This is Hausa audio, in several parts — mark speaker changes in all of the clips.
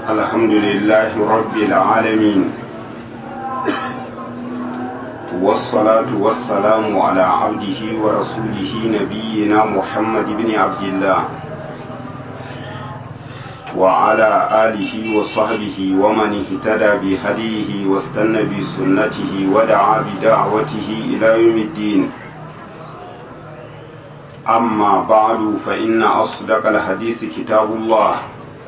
Speaker 1: الحمد لله رب العالمين والصلاة والسلام على عبده ورسوله نبينا محمد بن عبد الله وعلى آله وصحبه ومن اهتدى بهديه واستنى بسنته ودعا بدعوته إلى يوم الدين أما بعد فإن أصدق الحديث كتاب الله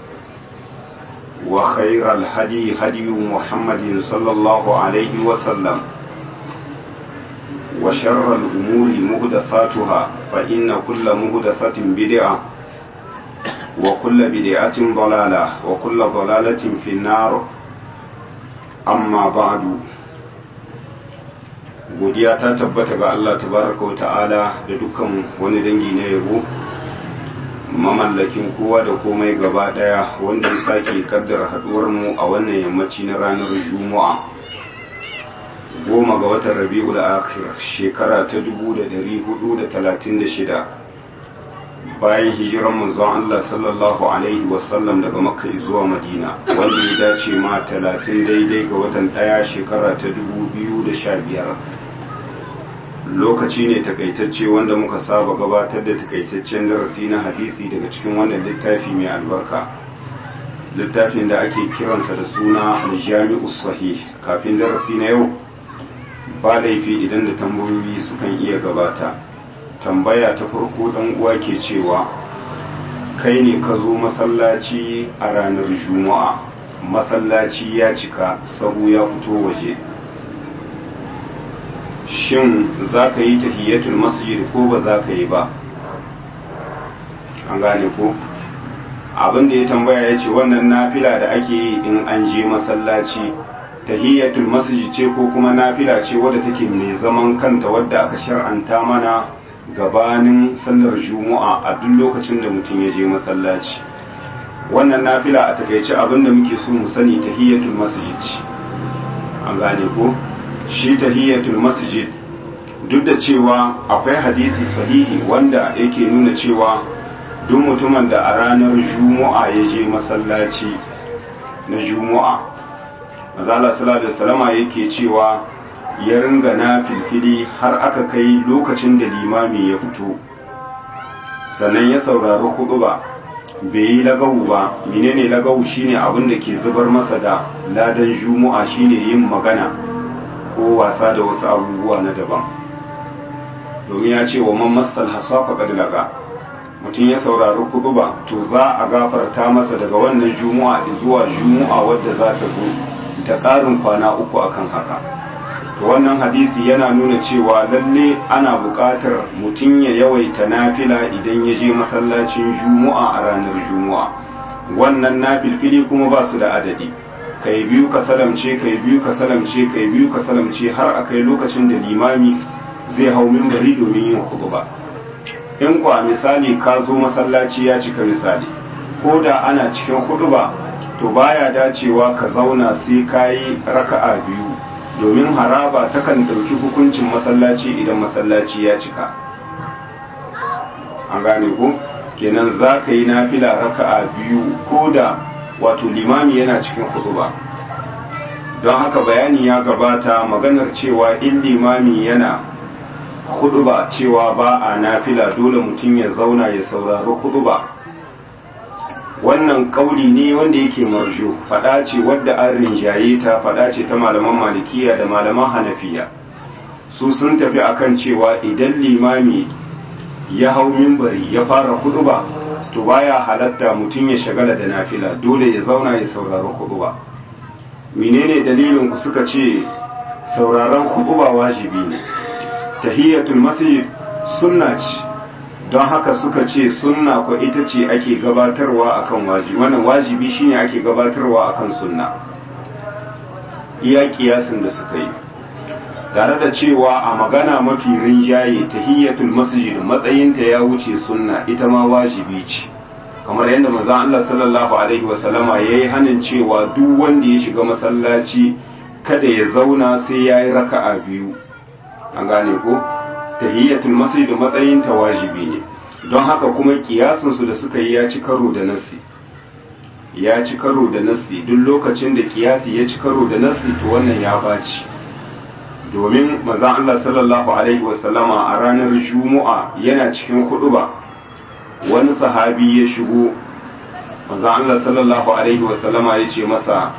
Speaker 1: وخير الهدي هدي محمد صلى الله عليه وسلم وشر الأمور مهدثاتها فإن كل مهدثة بدعة وكل بدعة ضلالة وكل ضلالة في النار أما بعد godiya ta tabbata ga Allah tabaraka wa ta'ala da dukkan wani dangi na yabo mamallakin kowa da komai gaba daya wanda ya sake kaddara haduwar mu a wannan yammaci na ranar juma'a goma ga watan rabi'ul akhir shekara ta 1436 bayan hijiran manzon Allah sallallahu alaihi wasallam daga makka zuwa madina wanda ya dace ma 30 daidai ga watan daya shekara ta 2015 lokaci ne takaitacce wanda muka saba gabatar da takaitaccen darasi na hadisi daga cikin wannan littafi mai albarka littafin da ake kiransa da suna aljami'u sahih kafin darasi na yau ba laifi idan da tambayoyi sukan iya gabata tambaya ta farko dan uwa ke cewa kai ne ka zo masallaci a ranar juma'a masallaci ya cika sahu ya fito waje shin za ka yi tahiyyatul masjid ko ba za ka yi ba an gane ko abin da ya tambaya ya ce wannan nafila da ake yi in an je masallaci tahiyyatul masjid ce ko kuma nafila ce wadda take mai zaman kanta wadda aka shar'anta mana gabanin sallar juma'a a duk lokacin da mutum ya je masallaci wannan nafila a takaice abin da muke so mu sani tahiyyatul masjid an gane ko shi tahiyatul masjid duk da cewa akwai hadisi sahihi wanda yake nuna cewa duk mutumin da a ranar juma'a ya je masallaci na juma'a mazala sallallahu alaihi wasallama yake cewa ya ringa na filfili har aka kai lokacin da limami ya fito sannan ya saurari ba bai yi lagawu ba menene lagawu shine abin da ke zubar masa da ladan juma'a shine yin magana ko wasa da wasu abubuwa na daban domin ya ce wa man masal hasafa qad laga mutum ya saurari kutuba to za a gafarta masa daga wannan juma'a zuwa juma'a wadda za ta zo ta ƙarin kwana uku akan haka to wannan hadisi yana nuna cewa lalle ana buƙatar mutum ya yawaita nafila idan ya je masallacin juma'a a ranar juma'a wannan nafilfili kuma ba su da adadi kai biyu ka salamce kai biyu ka salamce kai biyu ka salamce har a kai lokacin da limami zai hau mimbari domin yin khutba in kwa misali ka zo masallaci ya cika misali ko da ana cikin khutba to baya dacewa ka zauna sai ka yi raka'a biyu domin haraba takan ɗauki hukuncin masallaci idan masallaci ya cika an gane ko kenan za ka yi nafila raka'a biyu ko da wato limami yana cikin kutuba don haka bayani ya gabata maganar cewa in limami yana kutuba cewa ba a nafila dole mutum ya zauna ya saurari kutuba wannan kauli ne wanda yake marjo fada ce wadda an rinjaye ta fada ce ta malaman malikiya da malaman hanafiya su sun tafi akan cewa idan limami ya hau mimbari ya fara kutuba to baya halatta mutum ya shagala da nafila dole ya zauna ya saurari khutba menene dalilin ku suka ce sauraron khutba wajibi ne tahiyatul masjid sunna ce don haka suka ce sunna ko ita ce ake gabatarwa akan wajibi wannan wajibi shine ake gabatarwa akan sunna iya kiyasin da suka yi tare da cewa a magana mafi rinjaye tahiyyatul masjid matsayinta ya wuce sunna ita ma wajibi ce kamar yadda manzon Allah sallallahu alaihi wasallama yayi hanin cewa duk wanda ya shiga masallaci kada ya zauna sai yayi raka'a biyu an gane ko tahiyyatul masjid matsayinta wajibi ne don haka kuma kiyasin su da suka yi ya ci karo da nasi ya ci karo da nassi duk lokacin da kiyasi ya ci karo da nassi to wannan ya baci domin manzon Allah sallallahu alaihi wasallama a ranar Juma'a yana cikin huduba wani sahabi ya shigo manzon Allah sallallahu alaihi wasallama ya ce masa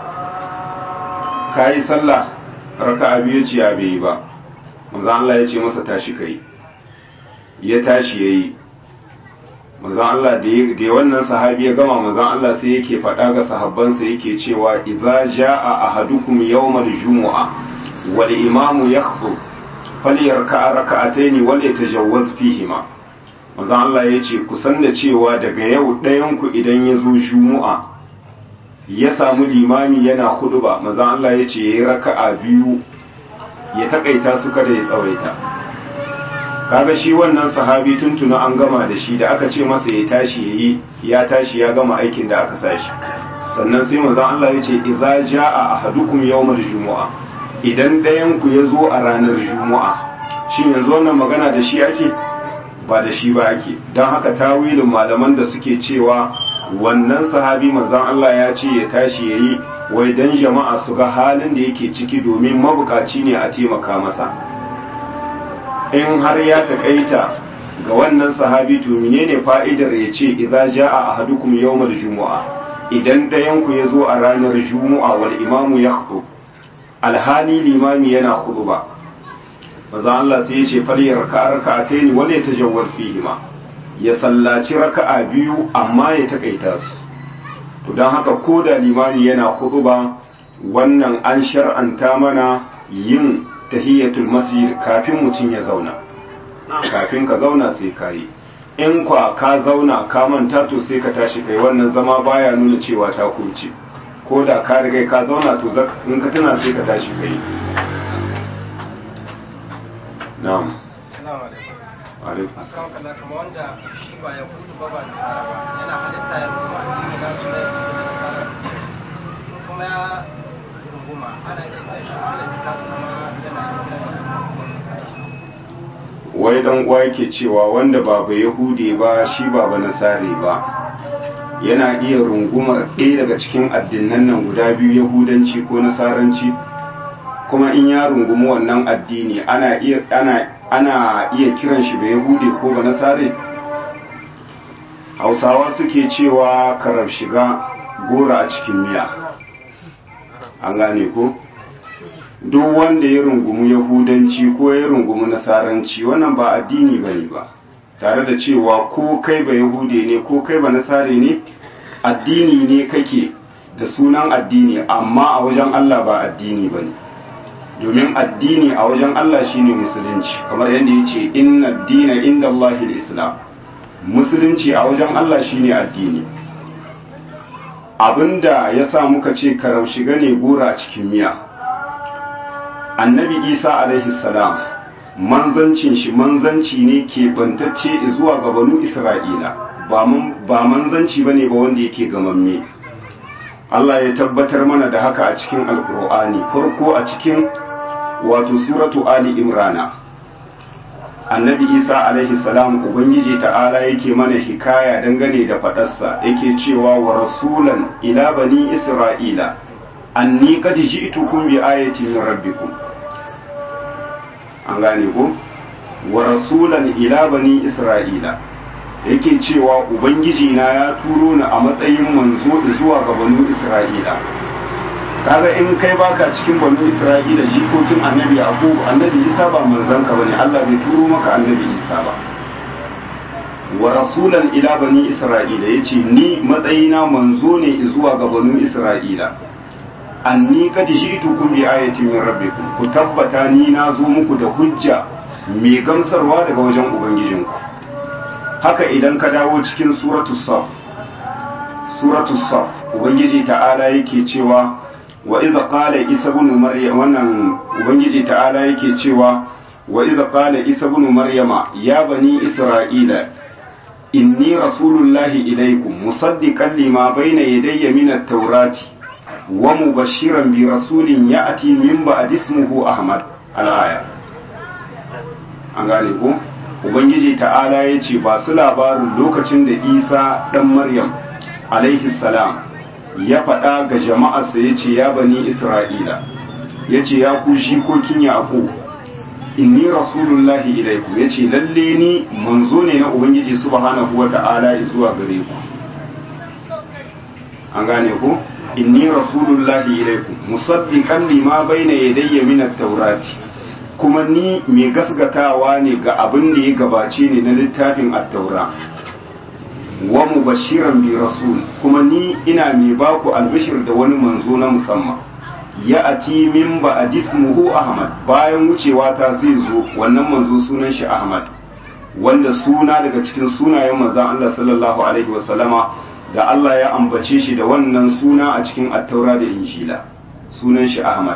Speaker 1: kayi sallah raka'a biyu ce ya bai ba manzon Allah ya ce masa tashi kai ya tashi yayi manzon Allah da ya wannan sahabi ya gama manzon Allah sai yake faɗa ga sahabbansa yake cewa idza jaa ahadukum yawmal jumu'a wal imamu yakhdhu falyarka'a raka'ataini wal yatajawwaz fihima manzon Allah ya ce ku san da cewa daga yau ɗayan ku idan ya zo jumu'a ya samu limami yana ba manzon Allah ya ce yayi raka'a biyu ya takaita su kada ya tsawaita kaga shi wannan sahabi tuntuna an gama da shi da aka ce masa ya tashi yayi ya tashi ya gama aikin da aka sashi sannan sai manzon Allah ya ce idza jaa ahadukum yawmal jumu'a idan ɗayan ku ya zo a ranar jumu'a shin yanzu wannan magana da shi ake ba da shi ba ake don haka tawilin malaman da suke cewa wannan sahabi manzon Allah ya ce ya tashi yayi wai dan jama'a su ga halin da yake ciki domin mabukaci ne a taimaka masa in har ya takaita ga wannan sahabi to menene fa'idar ya ce idza jaa ahadukum yawmal jumu'a idan ɗayan ku ya zo a ranar jumu'a wal imamu yakhutub alhali limami yana khutba maza Allah sai ya ce falyar raka'a raka'atayn wala yatajawwaz fihima ya sallaci raka'a biyu amma ya takaita su to dan haka ko da limami yana khutba wannan an shar'anta mana yin tahiyatul masjid kafin mutum ya zauna kafin ka zauna sai ka yi in kwa ka zauna ka manta to sai ka tashi kai wannan zama baya nuna cewa ta kurce ko da ka riga ka zauna to in ka tuna sai ka tashi kai na'am
Speaker 2: assalamu alaikum
Speaker 1: alaikum
Speaker 2: akan kalla kamar wanda shi ba ya kudu ba ba da sara ba yana halitta ya runguma addini na su na ya kudu da sara kuma ya runguma ana iya zai shi ala kita kuma yana
Speaker 1: wai dan uwa yake cewa wanda ba ba yahude ba shi ba ba nasare ba yana iya rungumar ɗaya daga cikin addinan nan guda biyu yahudanci ko nasaranci kuma in ya rungumi wannan addini ana iya ana ana iya kiran shi ba yahudi ko ba nasare hausawa suke cewa karar shiga gora a cikin miya an gane ko duk wanda ya rungumi yahudanci ko ya rungumi nasaranci wannan ba addini ba ne ba tare da cewa ko kai ba yahude ne ko kai ba nasare ne addini ne kake da sunan addini amma a wajen allah ba addini ba ne domin addini a wajen allah shine musulunci kamar yadda ya ce inna dina inda allahil islam musulunci a wajen allah shine addini abinda ya sa muka ce karau shiga ne gora a cikin miya annabi isa alaihi salam manzancin shi manzanci ne ke bantacce zuwa ga banu isra'ila ba manzanci ba ne ba wanda yake gamamme Allah ya tabbatar mana da haka a cikin alkur'ani farko a cikin wato suratu ali imrana annabi isa alaihi salam ubangiji ta'ala yake mana hikaya dangane da fadarsa yake cewa wa rasulan ila bani isra'ila anni qad ji'tukum bi ayatin min rabbikum an gane ko wa rasulan ila bani isra'ila yake cewa ubangiji na ya turo ni a matsayin manzo zuwa ga banu isra'ila kaga in kai baka cikin banu isra'ila jikokin annabi yaqub annabi isa ba manzon ka bane Allah bai turo maka annabi isa ba wa rasulan ila bani isra'ila yace ni matsayina manzo ne zuwa ga banu isra'ila anni qad ji'tukum bi ayatin min rabbikum ku tabbata ni na zo muku da hujja mai gamsarwa daga wajen ubangijinku haka idan ka dawo cikin suratu saf suratu saf ubangiji ta'ala yake cewa wa idza qala isa ibn maryam wannan ubangiji ta'ala yake cewa wa idza qala isa ibn maryama ya bani isra'ila inni rasulullahi ilaykum musaddiqan lima bayna yadayya min at-taurati wa mubashiran bi rasulin ya'ti min ba'd ismihi ahmad al-aya an gane ko ubangiji ta'ala ya ce ba su labarin lokacin da isa ɗan maryam alaihi salam ya faɗa ga jama'arsa ya ce ya bani isra'ila ya ce ya ku shikokin yaƙo inni rasulullahi ilaikum ya ce lalle ni manzo ne na ubangiji subhanahu wa ta'ala zuwa gare ku an gane ku inni rasulullahi ilaikum musaddiqan lima bayna yadayya min at-taurati kuma ni mai gasgatawa ne ga abin da ya gabace ne na littafin at-taura wa mubashiran bi rasul kuma ni ina mai baku albishir da wani manzo na musamman ya ati min ba adismuhu ahmad bayan wucewa ta zai zo wannan manzo sunan shi ahmad wanda suna daga cikin sunayen manzon Allah sallallahu alaihi wasallama da Allah ya ambace shi da wannan suna a cikin attaura da injila sunan shi ahmad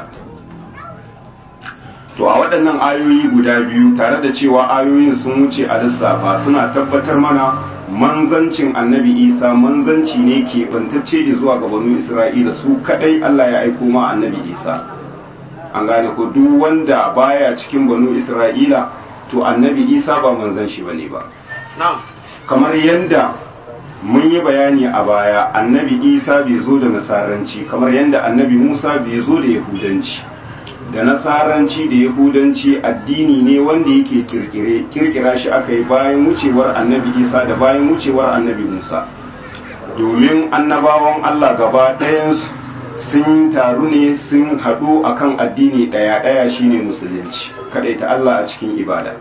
Speaker 1: to a waɗannan ayoyi guda biyu tare da cewa ayoyin sun wuce a lissafa suna tabbatar mana manzancin annabi isa manzanci ne ke bantacce zuwa ga banu isra'ila su kadai allah ya aiko ma annabi isa an gane ko duk wanda baya cikin banu isra'ila to annabi isa ba manzan shi bane ba kamar yadda mun yi bayani a baya annabi isa bai zo da nasaranci kamar yadda annabi musa bai zo da yahudanci da nasaranci da yahudanci addini ne wanda yake kirkire kirkira shi aka yi bayan wucewar annabi isa da bayan wucewar annabi musa domin annabawan allah gaba ɗayansu sun taru ne sun haɗu akan addini ɗaya ɗaya shine musulunci ta allah a cikin ibada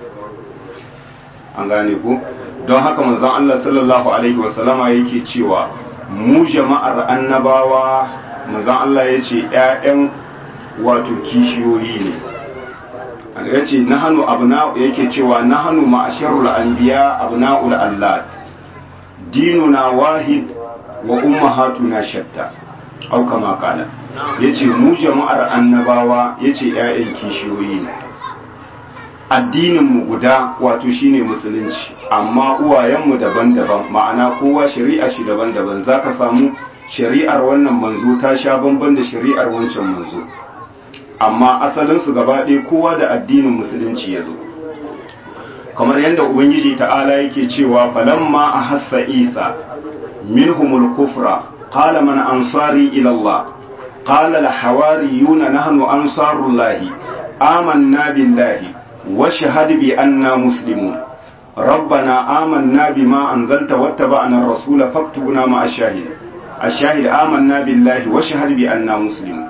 Speaker 1: an gane ku don haka manzon allah sallallahu alaihi wasallama yake cewa mu jama'ar annabawa manzon allah ya ce 'ya'yan wato kishiyoyi ne ya ce na hannu abna yake cewa na hannu ma'asharul anbiya abna'ul allat dinuna wahid wa ummahatuna shatta au kama kala yace mu jama'ar annabawa yace ƴaƴan kishiyoyi ne addinin mu guda wato shine musulunci amma uwayenmu daban-daban ma'ana kowa shari'a shi daban-daban zaka samu shari'ar wannan manzo ta sha bamban da shari'ar wancan manzo amma asalinsu gaba ɗaya kowa da addinin musulunci ya zo kamar yadda ubangiji ta'ala yake cewa falamma a hassa isa minhumul kufra qala man ansari ila Allah qala al hawariyuna nahnu ansarullahi amanna billahi wa shahad bi anna muslimun ربنا آمنا بما أنزلت واتبعنا الرسول فاكتبنا مع الشاهد الشاهد آمنا بالله وشهد بأننا مسلمون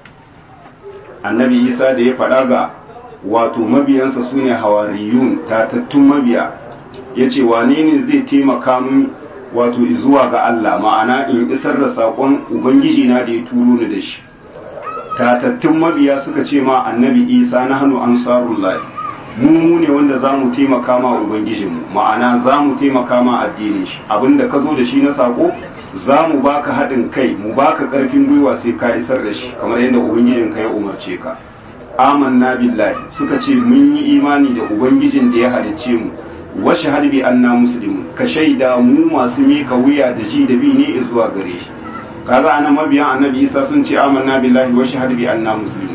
Speaker 1: annabi isa da ya faɗa ga wato mabiyansa su ne hawariyun tatattun mabiya ya ce wane ne zai taimaka min wato zuwa ga Allah ma'ana in isar da saƙon ubangiji na da ya turo ni da shi tatattun mabiya suka ce ma annabi isa na hannu ansarullahi mu mu ne wanda za mu taimaka ma ubangijinmu ma'ana za mu taimaka ma addinin shi abinda ka zo da shi na saƙo za mu baka haɗin kai mu baka ƙarfin gwiwa sai ka isar da shi kamar yadda ubangijin ka ya umarce ka amanna billahi suka ce mun yi imani da ubangijin da ya halicce mu wa shahad bi anna muslimun ka shaida mu masu mika wuya da ji da bi ne zuwa gare shi kaga anan mabiyan annabi isa sun ce amanna billahi wa shahad bi anna muslimun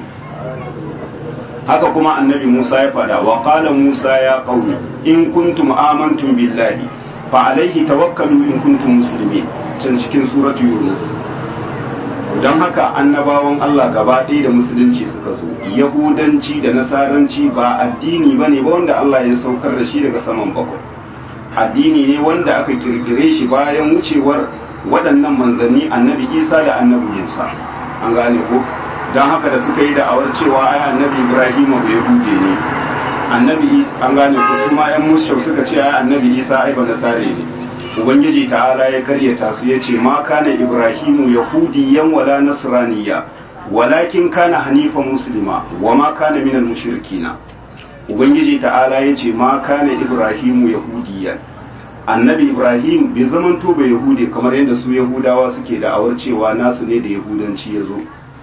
Speaker 1: haka kuma annabi musa ya faɗa wa qala musa ya qaumi in kuntum amantum billahi fa alaihi tawakkalu in kuntum muslimin can cikin suratu yunus don haka annabawan Allah gaba ɗaya da musulunci suka zo yahudanci da nasaranci ba addini ba ne ba wanda Allah ya saukar da shi daga saman bakwai addini ne wanda aka kirkire shi bayan wucewar waɗannan manzanni annabi isa da annabi musa an gane ko don haka da suka yi da'awar cewa ai annabi ibrahim ba yahude ne annabi an gane ko kuma yan mushau suka ce ai annabi isa ai ba nasare ne ubangiji ta'ala ya karyata su ya ce ma kana ibrahimu yahudiyan wala nasraniya walakin kana hanifa muslima wa ma kana minal mushrikina ubangiji ta'ala ya ce ma kana ibrahimu yahudiyan annabi ibrahim bai zamanto ba yahudi kamar yadda su yahudawa suke da'awar cewa nasu ne da yahudanci ya zo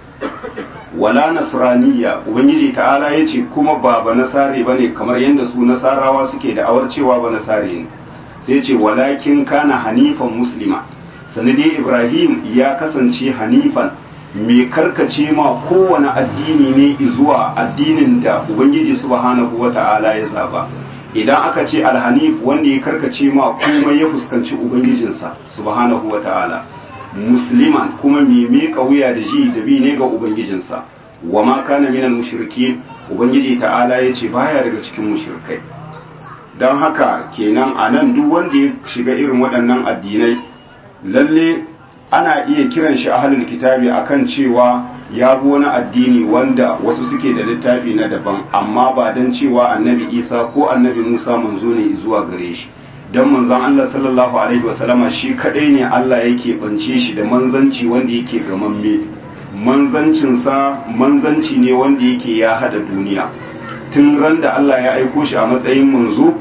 Speaker 1: wala nasraniya ubangiji ta'ala ya ce kuma ba ba nasare ba ne kamar yadda su nasarawa suke da'awar cewa ba nasare ne sai ce walakin kana hanifan muslima sanadi ibrahim ya kasance hanifan mai karkace ma kowane addini ne zuwa addinin da ubangiji subhanahu wata'ala ya zaba idan aka ce alhanif wanda ya karkace ma komai ya fuskanci ubangijinsa subhanahu wata'ala musliman kuma mai miƙa wuya da ji da bi ne ga ubangijinsa wa ma kana minal mushrikin ubangiji ta'ala ya ce baya daga cikin mushrikai don haka kenan a nan duk wanda ya shiga irin waɗannan addinai lalle ana iya kiran shi ahlul kitabi akan cewa ya bi wani addini wanda wasu suke da littafi na daban amma ba don cewa annabi isa ko annabi musa manzo ne zuwa gare shi don manzon allah sallallahu alaihi wasallama shi kadai ne allah yake bance shi da manzanci wanda yake gamamme manzancinsa manzanci ne wanda yake ya hada duniya tun ran da allah ya aiko shi a matsayin manzo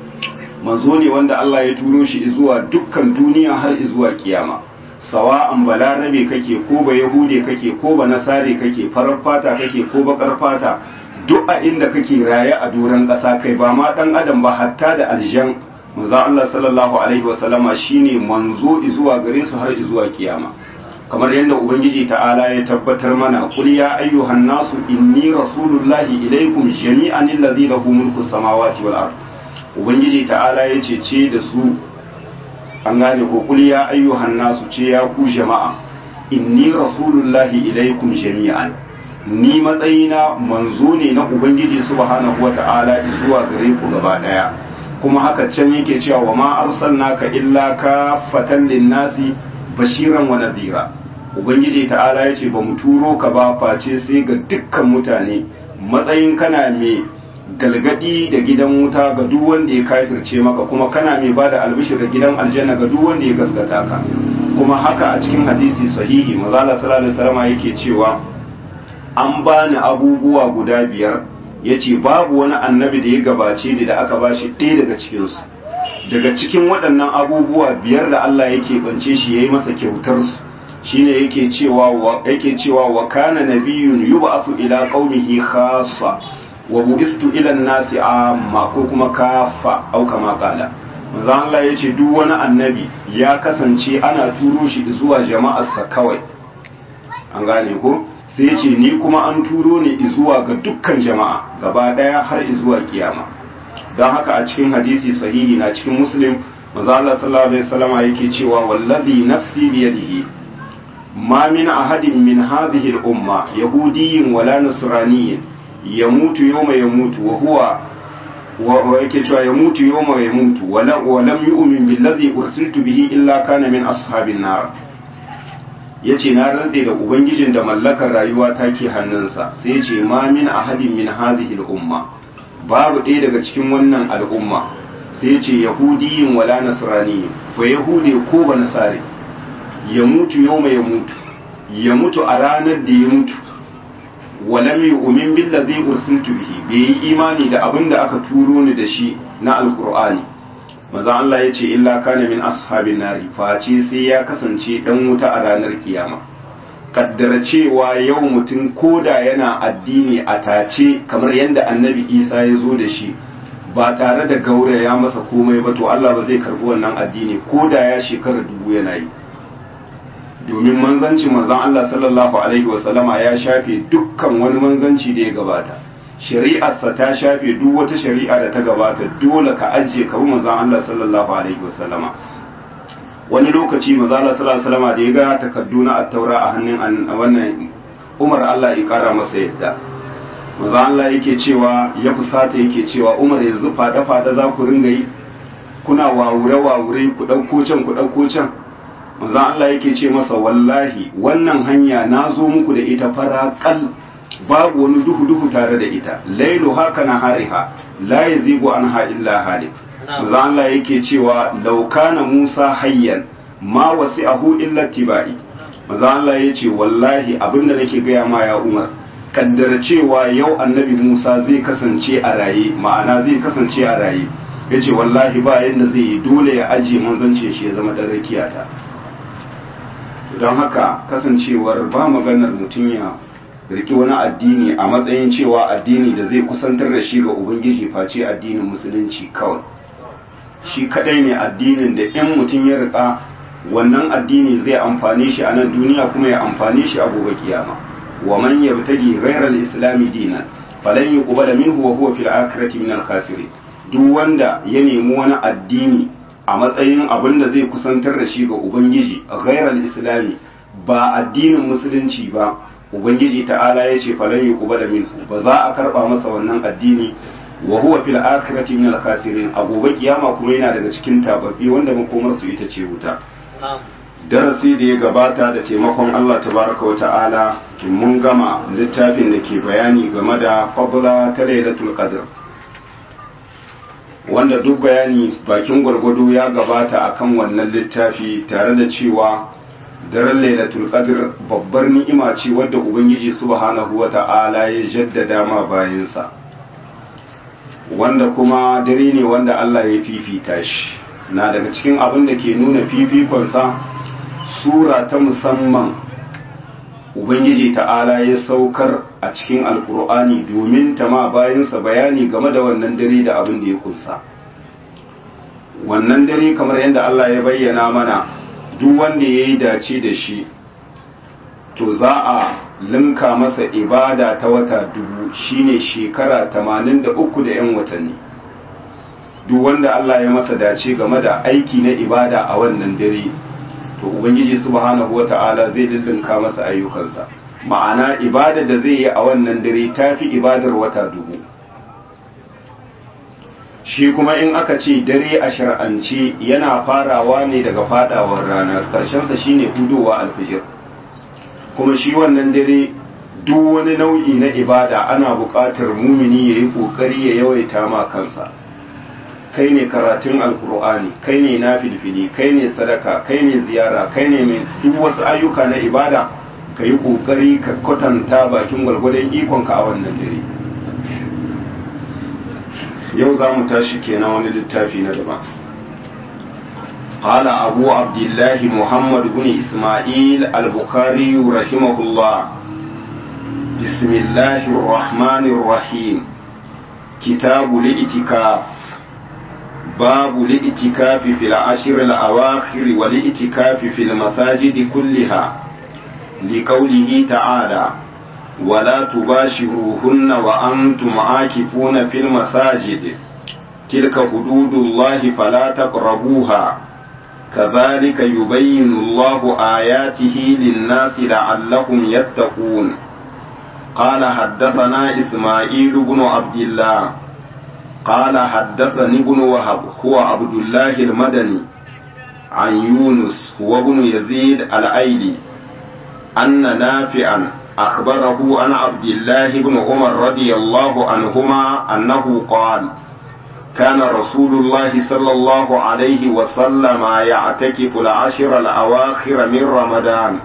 Speaker 1: manzo ne wanda allah ya turo shi zuwa dukkan duniya har zuwa kiyama sawa'an balarabe kake ko ba yahude kake ko ba nasare kake farar fata kake ko bakar fata duk a inda kake raye a doron ƙasa kai ba ma ɗan adam ba hatta da aljan manzo Allah sallallahu alaihi wasallama shine manzo zuwa gare su har zuwa kiyama kamar yadda ubangiji ta'ala ya tabbatar mana qul ya ayyuhan nasu inni rasulullahi ilaikum jami'an allazi lahu mulku samawati wal ard ubangiji ta'ala ya ce ce da su an gane ko kul ya ayyuhan nasu ce ya ku jama'a inni rasulullahi ilaikum jami'an ni matsayina manzo ne na ubangiji subhanahu wata'ala zuwa gare ku gaba daya kuma haka can yake cewa wa ma arsalnaka illa ka fatan linnasi bashiran wa nadhira ubangiji ta'ala yace ba mu turo ka ba face sai ga dukkan mutane matsayin kana mai galgadi da gidan wuta ga duk wanda ya kafirce maka kuma kana mai ba da albishir da gidan aljanna ga duk wanda ya gaskata ka kuma haka a cikin hadisi sahihi mazala sallallahu alaihi wasallam yake cewa an bani abubuwa guda biyar yace babu wani annabi da ya gabace ni da aka bashi ɗaya daga cikin su daga cikin waɗannan abubuwa biyar da Allah yake bance shi yayi masa kyautar su shine yake cewa yake cewa wa kana nabiyyun yub'athu ila qaumihi khassa wa bu'istu ila nasi amma ko kuma kafa au kama kala manzo Allah yace duk wani annabi ya kasance ana turo shi zuwa jama'arsa kawai an gane ko sai yace ni kuma an turo ni zuwa ga dukkan jama'a gaba daya har zuwa kiyama don haka a cikin hadisi sahihi na cikin muslim manzo Allah sallallahu alaihi wasallama yake cewa wallazi nafsi biyadihi ma min ahadin min hadhihi al-umma yahudiyyin wala nasraniyyin yamutu yawma yamutu wa huwa wa yake cewa yamutu yawma yamutu wa lam yu'min billadhi ursiltu bihi illa kana min ashabin nar yace na rantse da ubangijin da mallakar rayuwa take hannunsa sai yace ma min ahadin min hadhihi al-umma babu ɗaya daga cikin wannan al'umma sai yace yahudiyin wala nasrani fa yahude ko ba nasare ya mutu yawma ya mutu ya mutu a ranar da ya mutu walam yu'min billazi ursiltu bihi bai yi imani da abin da aka turo ni da shi na alqur'ani maza Allah ya ce illa kana min ashabin nari face sai ya kasance dan wuta a ranar kiyama kaddara cewa yau mutum koda yana addini a tace kamar yadda annabi isa ya zo da shi ba tare da gauraya masa komai ba to Allah ba zai karbi wannan addini koda ya shekara dubu yana yi domin manzanci manzan Allah sallallahu alaihi wasallama ya shafe dukkan wani manzanci da ya gabata shari'arsa ta shafe duk wata shari'a da ta gabata dole ka ajiye ka bi manzan Allah sallallahu alaihi wasallama wani lokaci manzan Allah sallallahu alaihi wasallama da ya ga takardu na attaura a hannun wannan Umar Allah ya kara masa yadda manzan Allah yake cewa ya fusata yake cewa Umar yanzu fada fada za ku ringa yi kuna wawure wawure ku dauko can ku dauko can manzon Allah yake ce masa wallahi wannan hanya na zo muku da ita fara kal babu wani duhu duhu tare da ita lailu haka na hariha la yazigu anha illa halik manzon Allah yake cewa law kana Musa hayyan ma wasi'ahu illa tibai manzon Allah yace wallahi abinda nake gaya ma ya Umar kaddara cewa yau annabi Musa zai kasance a raye ma'ana zai kasance a raye yace wallahi ba yadda zai yi dole ya ajiye manzancin shi ya zama dan rakiyata don haka kasancewar ba maganar mutum ya riki wani addini a matsayin cewa addini da zai kusantar da shi ga ubangiji face addinin musulunci kawai shi kadai ne addinin da in mutum ya rika wannan addini zai amfane shi a nan duniya kuma ya amfane shi a gobe kiyama wa man yabtagi ghayra al-islam dinan falan yuqbala minhu wa huwa fil akhirati min al-khasirin duk wanda ya nemi wani addini a matsayin abin da zai kusantar da shi ga ubangiji ghairal islami ba addinin musulunci ba ubangiji ta'ala ya ce falan yuqbala minhu ba za a karba masa wannan addini wa huwa fil akhirati min al khasirin a gobe kiyama kuma yana daga cikin tababbi wanda makomar su ita ce wuta darasi da ya gabata da taimakon Allah tabaraka wa ta'ala mun gama littafin da ke bayani game da fadla ta lailatul qadr wanda duk bayani bakin gwargwado ya gabata akan wannan littafi tare da cewa daren lailatul qadr babbar ni'ima ce wadda ubangiji subhanahu wa ta'ala ya jaddada ma bayansa wanda kuma dare ne wanda Allah ya fifita shi na daga cikin abin da ke nuna fifikonsa sura ta musamman ubangiji ta'ala ya saukar a cikin alkur'ani domin ta ma bayansa bayani game da wannan dare da abin da ya kunsa wannan dare kamar yadda Allah ya bayyana mana duk wanda ya yi dace da shi to za a linka masa ibada ta wata dubu shine shekara tamanin da uku da 'yan watanni duk wanda Allah ya masa dace game da aiki na ibada a wannan dare to ubangiji subhanahu wata'ala zai lullunka masa ayyukansa ma'ana ibada da zai yi a wannan dare tafi ibadar wata dubu shi kuma in aka ce dare a shar'ance yana farawa ne daga fadawar rana karshensa shine hudowa alfijir kuma shi wannan dare duk wani nau'i na ibada ana buƙatar mumini ya yi ƙoƙari ya yawaita ma kansa kai ne karatun alkur'ani kai ne na filfili kai ne sadaka kai ne ziyara kai ne mai duk wasu ayyuka na ibada ka yi ƙoƙari ka kwatanta bakin gwargwadon ikonka a wannan dare yau za mu tashi kenan wani littafi na daban قال أبو عبد الله محمد بن إسماعيل البخاري رحمه الله بسم الله الرحمن الرحيم كتاب الاعتكاف باب الاعتكاف في العشر الأواخر والاعتكاف في المساجد كلها لقوله تعالى ولا تباشروهن وأنتم عاكفون في المساجد تلك حدود الله فلا تقربوها كذلك يبين الله آياته للناس لعلهم يتقون قال حدثنا إسماعيل بن عبد الله قال حدثني ابن وهب هو عبد الله المدني عن يونس هو ابن يزيد الأيلي أن نافعا أخبره عن عبد الله بن عمر رضي الله عنهما أنه قال كان رسول الله صلى الله عليه وسلم يعتكف العشر الأواخر من رمضان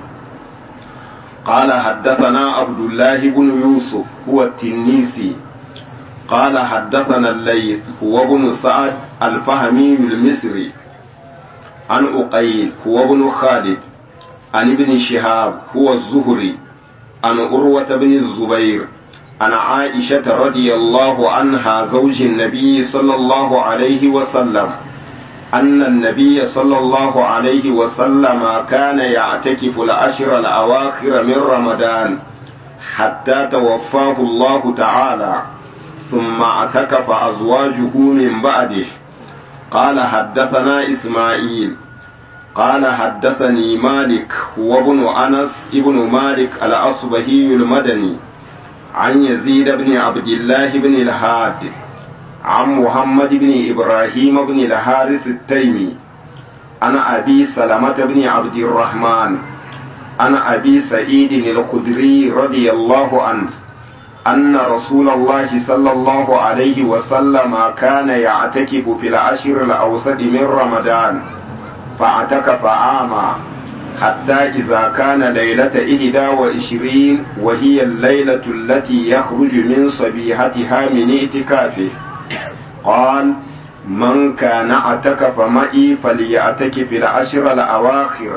Speaker 1: قال حدثنا عبد الله بن يوسف هو التنيسي قال حدثنا الليث هو ابن سعد الفهمي المصري عن أقيل هو ابن خالد عن ابن شهاب هو الزهري عن أروة بن الزبير عن عائشة رضي الله عنها زوج النبي صلى الله عليه وسلم أن النبي صلى الله عليه وسلم كان يعتكف العشر الأواخر من رمضان حتى توفاه الله تعالى ثم اعتكف أزواجه من بعده قال حدثنا إسماعيل قال حدثني مالك هو ابن أنس ابن مالك الأصبهي المدني عن يزيد بن عبد الله بن الهاد عن محمد بن إبراهيم بن الحارث التيمي عن أبي سلمة بن عبد الرحمن عن أبي سعيد الخدري رضي الله عنه أن رسول الله صلى الله عليه وسلم كان يعتكف في العشر الأوسط من رمضان فاعتكف عاما حتى إذا كان ليلة إهدى وعشرين وهي الليلة التي يخرج من صبيحتها من اعتكافه قال من كان اعتكف معي فليعتكف العشر الأواخر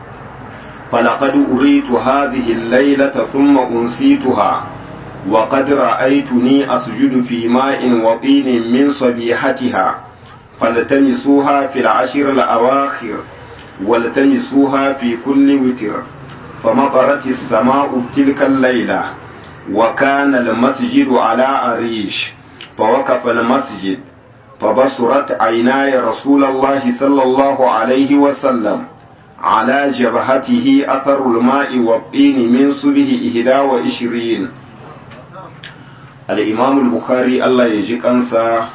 Speaker 1: فلقد أريت هذه الليلة ثم أنسيتها وقد رأيتني أسجد في ماء وطين من صبيحتها فالتمسوها في العشر الأواخر والتمسوها في كل وتر فمطرت السماء تلك الليلة وكان المسجد على أريش فوقف المسجد فبصرت عيناي رسول الله صلى الله عليه وسلم على جبهته أثر الماء والطين من صبه إهدا وإشرين الإمام البخاري الله يجيك أنسى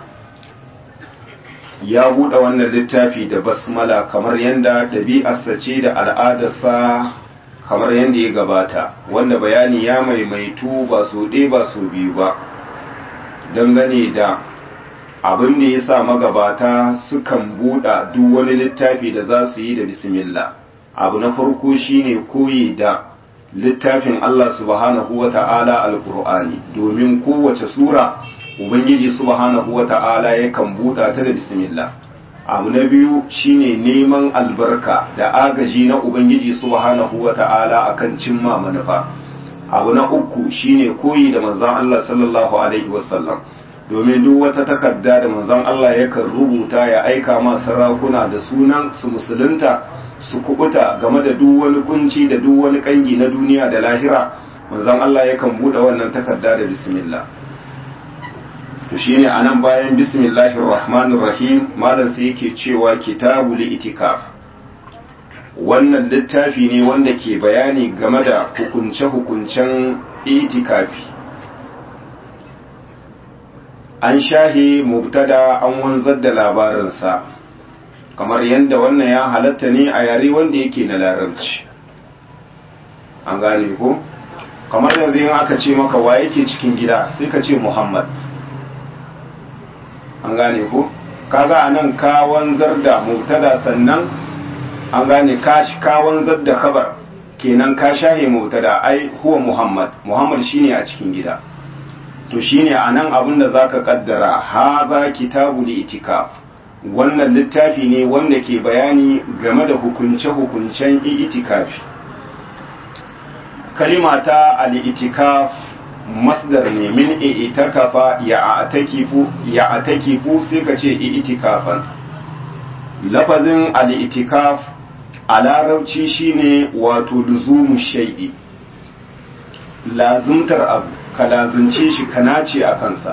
Speaker 1: ya buɗe wannan littafi da basmala kamar yadda ɗabi'arsa ce da al'adarsa kamar yadda ya gabata wanda bayani ya maimaitu ba su ɗe ba su biyu ba dangane da abin da ya sa magabata sukan buɗa duk wani littafi da za su yi da bismillah abu na farko shine koyi da littafin Allah subhanahu wa ta'ala alƙur'ani domin kowace sura ubangiji subhanahu wa ta'ala yakan buɗa ta da bismillah abu na biyu shine neman albarka da agaji na ubangiji subhanahu wa ta'ala akan cimma manufa abu na uku shine koyi da manzon Allah sallallahu alaihi wasallam domin duk wata takarda da manzon Allah yakan rubuta ya aika ma sarakuna da sunan su musulunta su kubuta game da duk wani kunci da duk wani kangi na duniya da lahira manzon Allah yakan buɗe wannan takarda da bismillah to shine anan bayan bismillahir rahmanir rahim malam sai yake cewa kitabul itikaf wannan littafi ne wanda ke bayani game da hukunce-hukuncen itikafi an shahe mubtada an wanzar da labarinsa kamar yadda wannan ya halatta ne a yare wanda yake na larabci an gane ko kamar yanzu yin aka ce maka wa yake cikin gida sai ka ce muhammad an gane ko kaga anan ka wanzar da mubtada sannan an gane ka ka wanzar da khabar kenan ka shahe mubtada ai huwa muhammad muhammad shine a cikin gida to shine anan abin da zaka kaddara haza kitabul itikaf wannan littafi ne wanda ke bayani game da hukunce-hukuncen itikafi kalima ta al-itikaf masdar ne min itakafa ya atakifu ya atakifu sai ka ce itikafan lafazin al-itikaf a larabci shine wato luzumu shay'i lazumtar abu ka lazunce shi ka nace a kansa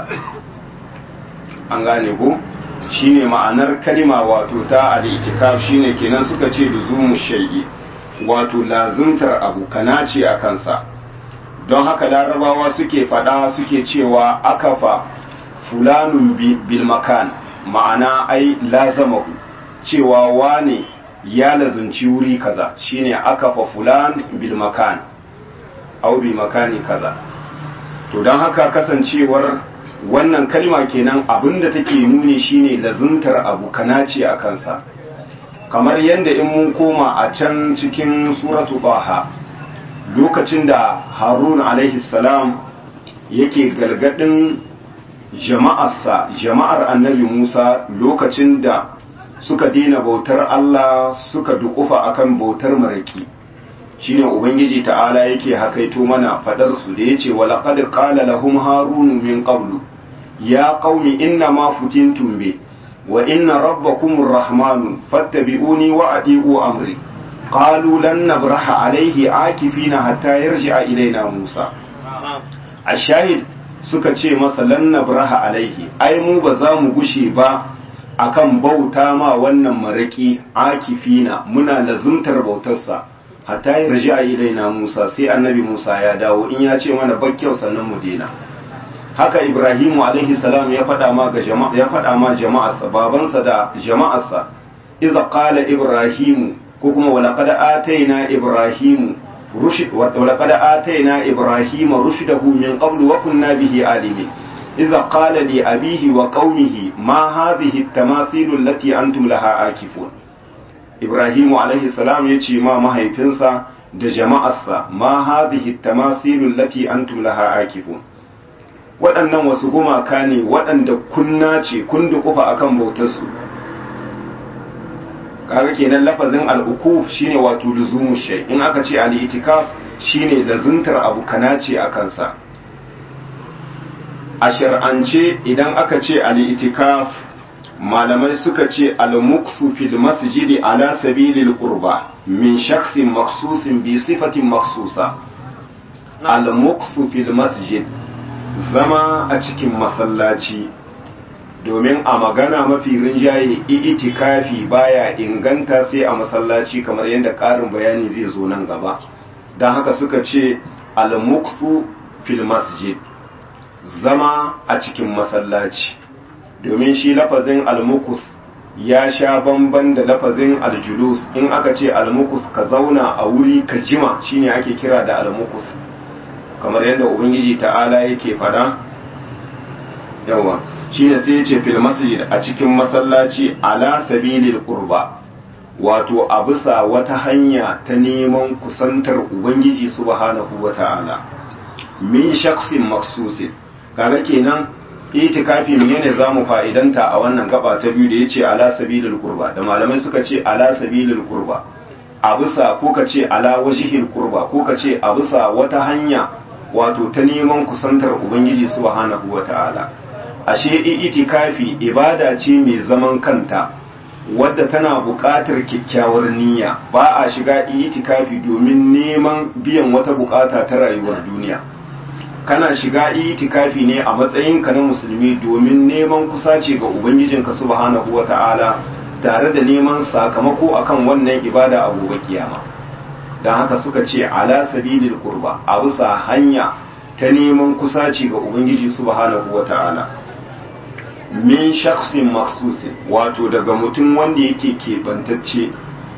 Speaker 1: an gane ko shine ma'anar kalima wato ta al-itikaf shine kenan suka ce luzumu shay'i wato lazumtar abu ka nace a kansa don haka larabawa suke fada suke cewa akafa fulanun bil makan ma'ana ai lazamahu cewa wane ya lazunci wuri kaza shine akafa fulan bil makan au bi makani kaza to don haka kasancewar wannan kalma kenan abinda take nuni shine lazuntar abu kanace a kansa kamar yadda in mun koma a can cikin suratu baha lokacin da harun alaihi salam yake galgadin jama'arsa jama'ar annabi musa lokacin da suka dina bautar allah suka dukufa akan bautar maraki shine ubangiji ta'ala yake hakaito mana fadar su da yace wa laqad qala lahum harun min qablu ya qaumi inna ma futintum bi wa inna rabbakumur rahmanu fattabi'uni wa adi'u amri قالوا لن نبرح عليه عاكفين حتى يرجع إلينا موسى الشاهد suka ce masa lan nabraha alaihi ai mu ba za mu gushe ba akan bauta ma wannan maraki akifina muna lazumtar bautarsa hatta ya raji a ilaina Musa sai annabi Musa ya dawo in ya ce mana bakkyau sannan mu dena haka Ibrahimu alaihi salam ya faɗa ma ga jama'a ya faɗa ma jama'arsa babansa da jama'arsa idza qala Ibrahimu ko kuma walaqad ataina ibrahim rushd walaqad ataina ibrahim rushdahu min qablu wa kunna bihi alimin idza qala li abihi wa qaumihi ma hadhihi at-tamathil allati antum laha akifun ibrahim alayhi salam yace ma mahaifinsa da jama'arsa ma hadhihi at-tamathil allati antum laha akifun waɗannan wasu gumaka ne waɗanda kunna ce kun dukufa akan bautarsu kaga kenan lafazin al'ukuf shine wato luzumu shay in aka ce al-itikaf shine lazuntar abu kanace a kansa a shar'ance idan aka ce al-itikaf malamai suka ce al-muksu fil masjidi ala sabilil qurba min shakhsin makhsusin bi sifatin makhsusa al-muksu fil masjid zama a cikin masallaci domin a magana mafi rinjaye itikafi baya inganta sai a masallaci kamar yadda ƙarin bayani zai zo nan gaba don haka suka ce al-mukfu fil masjid zama a cikin masallaci domin shi lafazin al-mukus ya sha bamban da lafazin aljulus in aka ce almukus ka zauna a wuri ka jima shine ake kira da almukus kamar yadda ubangiji ta'ala yake fada yawa shine sai yace fil masjid a cikin masallaci ala sabilil qurba wato a bisa wata hanya ta neman kusantar ubangiji subhanahu wata'ala min shakhsin maksusin kaga kenan itikafi menene zamu fa'idanta a wannan gaba ta biyu da yace ala sabilil qurba da malamai suka ce ala sabilil qurba a bisa ko ka ce ala wajhil qurba ko ka ce a bisa wata hanya wato ta neman kusantar ubangiji subhanahu wata'ala ashe itikafi ibada ce mai zaman kanta wadda tana buƙatar kyakkyawar niyya ba a shiga itikafi domin neman biyan wata buƙata ta rayuwar duniya kana shiga itikafi ne a matsayinka na musulmi domin neman kusaci ga ubangijinka subhanahu wata'ala tare da neman sakamako akan wannan ibada a gobe kiyama don haka suka ce ala sabilil qurba a bisa hanya ta neman kusaci ga ubangiji subhanahu wata'ala min shakhsin maksusin wato daga mutum wanda yake keɓantacce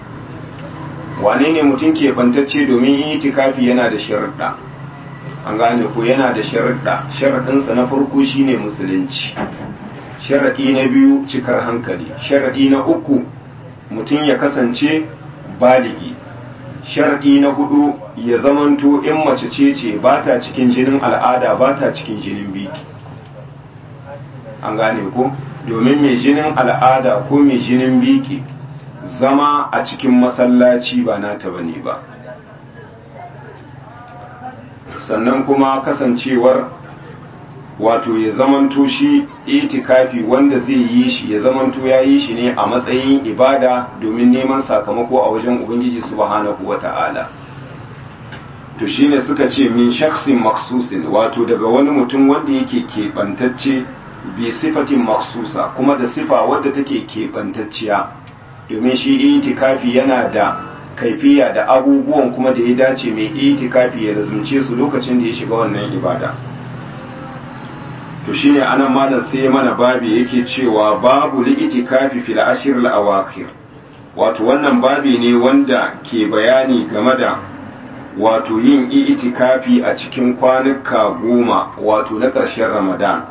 Speaker 1: wane ne mutum keɓantacce domin itikafi yana da sharuɗa an gane ko yana da sharaɗa sharaɗinsa na farko shine musulunci sharaɗi na biyu cikar hankali sharaɗi na uku mutum ya kasance baligi sharaɗi na hudu ya zamanto in mace ce ce ba ta cikin jinin al'ada ba ta cikin jinin biki an gane ko domin mai jinin al'ada ko mai jinin biki zama a cikin masallaci ba nata bane ba sannan kuma kasancewar wato ya zamanto shi itikafi wanda zai yi shi ya zamanto ya yi shi ne a matsayin ibada domin neman sakamako a wajen ubangiji subhanahu wata'ala to shine suka ce min shaksin maksusin wato daga wani mutum wanda yake keɓantacce bi sifatin maksusa kuma da sifa wadda take keɓantacciya domin shi itikafi yana da kaifiya da abubuwan kuma da ya dace mai itikafi ya lazumce su lokacin da ya shiga wannan ibada to shine anan malam sai mana babi yake cewa babu li itikafi fil ashir al awakhir wato wannan babi ne wanda ke bayani game da wato yin itikafi a cikin kwanuka goma wato na ƙarshen ramadan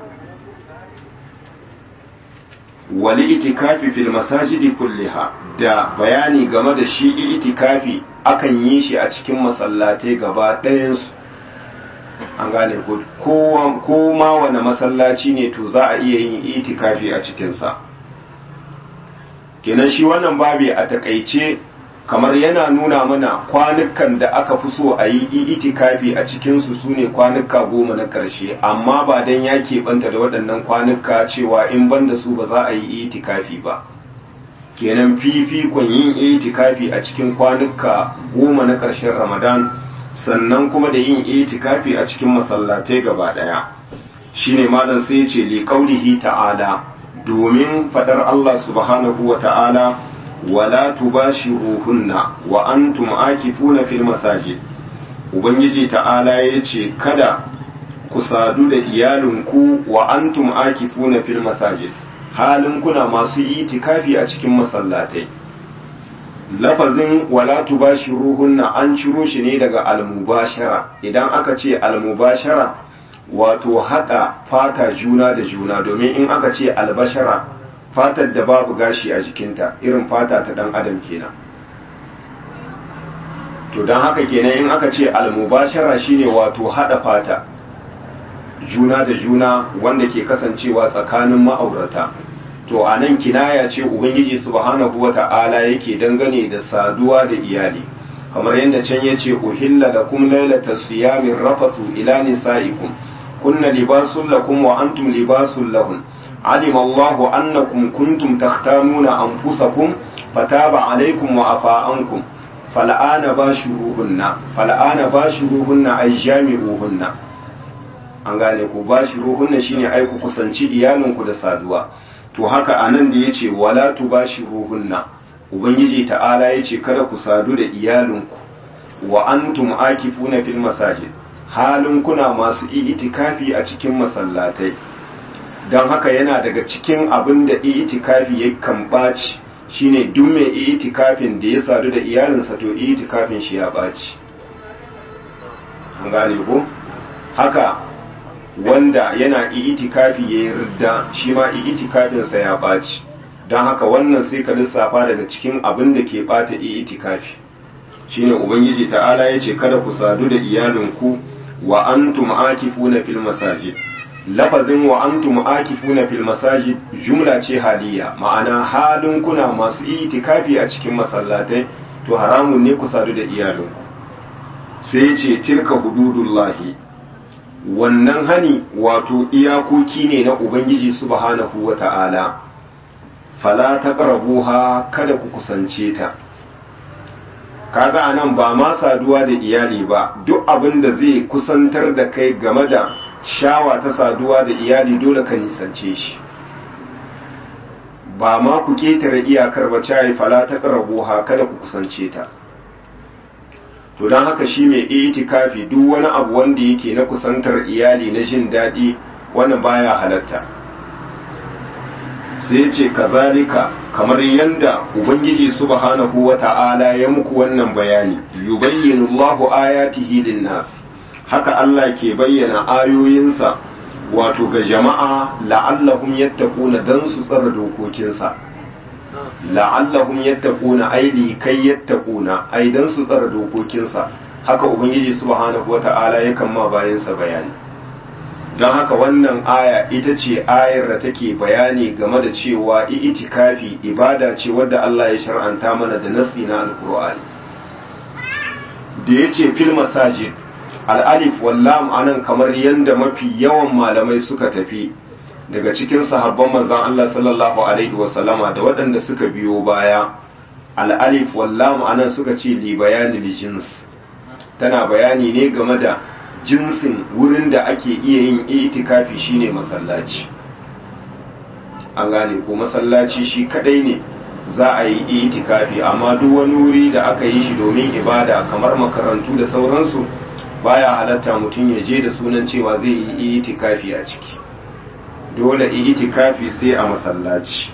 Speaker 1: wali itikafi fil masajidi kulliha da bayani game da shi itikafi akan yi shi a cikin masallatai gaba ɗayansu an gane ko ma wani masallaci ne to za a iya yin itikafi a cikinsa kenan shi wannan babi a takaice kamar yana nuna mana kwanukan da aka fi so a yi itikafi a cikinsu su ne kwanuka goma na ƙarshe amma ba don ya keɓanta da waɗannan kwanuka cewa in ban da su ba za a yi itikafi ba kenan fifikon yin itikafi a cikin kwanuka goma na ƙarshen ramadan sannan kuma da yin itikafi a cikin masallatai gaba ɗaya shine malam sai ce li ta'ala domin fadar Allah subhanahu wa ta'ala wala tubashiruhunna wa antum akifuna fil masajid ubangiji ta'ala yace kada ku sadu da iyalinku wa antum akifuna fil masajid halin kuna masu itikafi a cikin masallatai lafazin wala tubashiruhunna an ciro shi ne daga almubashara idan aka ce almubashara wato hada fata juna da juna domin in aka ce albashara fatar da babu gashi a jikinta irin fata ta dan adam kenan to don haka kenan in aka ce almubashara shine wato hada fata juna da juna wanda ke kasancewa tsakanin ma'aurata to a nan kinaya ce ubangiji subhanahu wata'ala yake dangane da saduwa da iyali kamar yadda can ya ce uhilla lakum lailata siyamin rafathu ila nisaikum kunna libasun lakum wa antum libasun lahun علم الله أنكم كنتم تختانون أنفسكم فتاب عليكم وعفى عنكم فالآن باشروهن فالآن باشروهن أي جامعوهن an gane ku bashiruhunna shine ai ku kusanci iyalinku da saduwa to haka anan da yace wala tubashiruhunna ubangiji ta'ala yace kada ku sadu da iyalinku wa antum akifuna fil masajid halin kuna masu itikafi a cikin masallatai don haka yana daga cikin abin da itikafi ya kan ɓaci shine duk mai itikafin da ya sadu da iyalinsa to itikafin shi ya ɓaci an gane ko haka wanda yana itikafi ya yi ridda shi ma itikafinsa ya ɓaci don haka wannan sai ka lissafa daga cikin abin da ke ɓata itikafi shine ubangiji ta'ala ya ce kada ku sadu da iyalinku wa antum akifuna fil masajid lafazin wa antum akifuna fil masajid jumla ce haliya ma'ana halin kuna masu itikafi a cikin masallatai to haramun ne ku sadu da iyalinku sai ce tilka hududullahi wannan hani wato iyakoki ne na ubangiji subhanahu wata'ala fala taqrabuha kada ku kusance ta kaga anan ba ma saduwa da iyali ba duk abin da zai kusantar da kai game da shawa ta saduwa da iyali dole ka nisance shi ba ma ku ketare iyakar ba cayi fala ta ha kada ku kusance ta to don haka shi mai itikafi duk wani abu wanda yake na kusantar iyali na jin daɗi wannan baya halatta sai ce kazalika kamar yanda ubangiji subhanahu wata'ala ya muku wannan bayani yubayyinu Allahu ayatihi lin-nas haka Allah ke bayyana ayoyinsa wato ga jama'a la'allahum yattaquna dan su tsara dokokinsa la'allahum yattaquna aidi kai yattaquna ai dan su tsara dokokinsa haka ubangiji subhanahu wata'ala yakan ma bayansa bayani don haka wannan aya ita ce ayar da take bayani game da cewa itikafi ibada ce wadda Allah ya shar'anta mana da nasi na alkur'ani da ya ce fil masajid al'alif wallam anan kamar yadda mafi yawan malamai suka tafi daga cikin sahabban manzon Allah sallallahu alaihi wasallama da waɗanda suka biyo baya al'alif wallam anan suka ce li bayani li jins tana bayani ne game da jinsin wurin da ake iya yin itikafi shine masallaci an gane ko masallaci shi kadai ne za a yi itikafi amma duk wani wuri da aka yi shi domin ibada kamar makarantu da sauransu baya halatta mutum ya je da sunan cewa zai yi itikafi a ciki dole itikafi sai a masallaci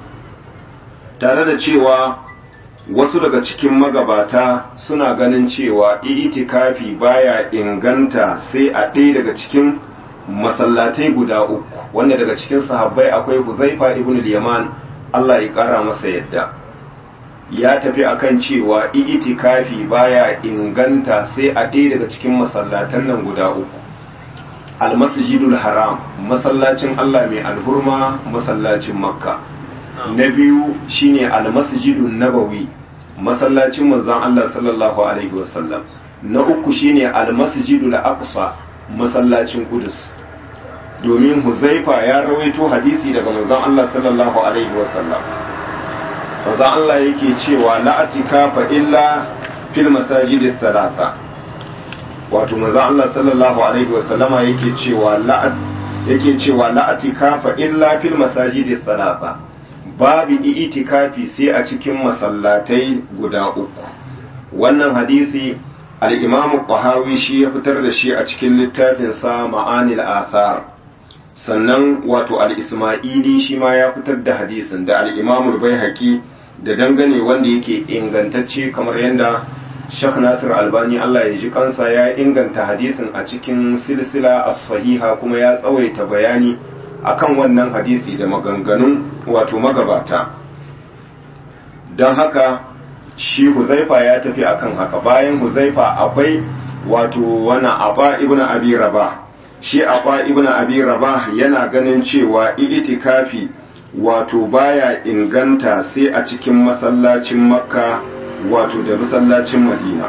Speaker 1: tare da cewa wasu daga cikin magabata suna ganin cewa itikafi baya inganta sai a ɗaya daga cikin masallatai guda uku wanda daga cikin sahabbai akwai huzaifa ibn al-yaman Allah ya ƙara masa yadda ya tafi akan cewa itikafi baya inganta sai a ɗaya daga cikin masallatan nan guda uku almasjidul haram masallacin Allah mai alhurma masallacin makka na biyu shine almasjidun nabawi masallacin manzon Allah sallallahu alaihi wasallam na uku shine almasjidul aqsa masallacin qudus domin huzaifa ya rawaito hadisi daga manzon Allah sallallahu alaihi wasallam manzon Allah yake cewa la atikafa illa fil masajidis salasa wato manzon Allah sallallahu alaihi wasallama yake cewa la yake cewa la atikafa illa fil masajidis salasa babu itikafi sai a cikin masallatai guda uku wannan hadisi al-imam qahawi shi ya fitar da shi a cikin littafin sa ma'anil athar sannan wato al-isma'ili shi ma ya fitar da hadisin da al-imam al-baihaqi da dangane wanda yake ingantacce kamar yadda Sheikh Nasir Albani Allah ya ji kansa ya inganta hadisin a cikin silsila as-sahiha kuma ya tsawaita bayani akan wannan hadisi da maganganun wato magabata don haka shi huzaifa ya tafi akan haka bayan huzaifa akwai wato wani aba ibn abi rabah shi aba ibn abi rabah yana ganin cewa itikafi wato baya inganta sai a cikin masallacin makka wato da masallacin madina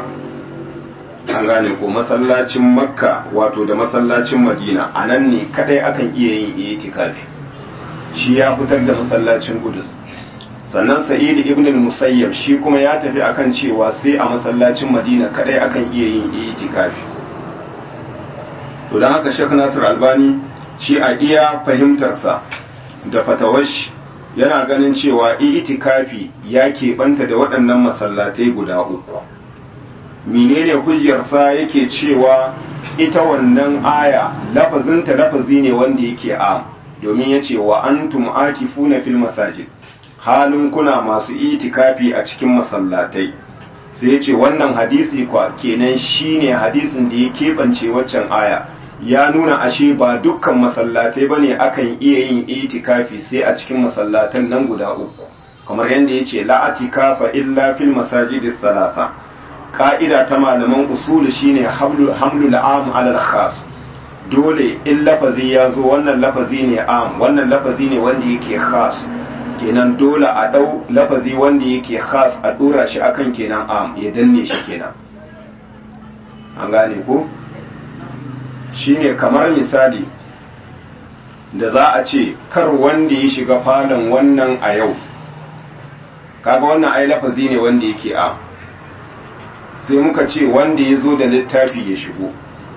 Speaker 1: an gane ko masallacin makka wato da masallacin madina a nan ne kadai akan iya yin itikafi shi ya fitar da masallacin kudus sannan sa'id ibn al-musayyab shi kuma ya tafi akan cewa sai a masallacin madina kadai akan iya yin itikafi to don haka shek nasir albani shi a iya fahimtarsa da fatawash yana ganin cewa itikafi ya keɓanta da waɗannan masallatai guda uku menene hujjarsa yake cewa ita wannan aya lafazinta lafazi ne wanda yake a domin ya ce wa antum akifuna fil masajid halin kuna masu itikafi a cikin masallatai sai ya ce wannan hadisi kwa kenan shine hadisin da ya keɓance waccan aya ya nuna ashe ba dukkan masallatai ba ne akan iya yin itikafi sai a cikin masallatan nan guda uku kamar yadda ya ce la'atikafa illa fil masajidis salasa ka'ida ta malaman usulu shine hamlul am alal khas dole in lafazi ya zo wannan lafazi ne am wannan lafazi ne wanda yake khas kenan dole a dau lafazi wanda yake khas a dora shi akan kenan am ya danne shi kenan an gane ko shine kamar misali da za a ce kar wanda ya shiga falon wannan a yau kaga wannan ai lafazi ne wanda yake am sai muka ce wanda ya zo da littafi ya shigo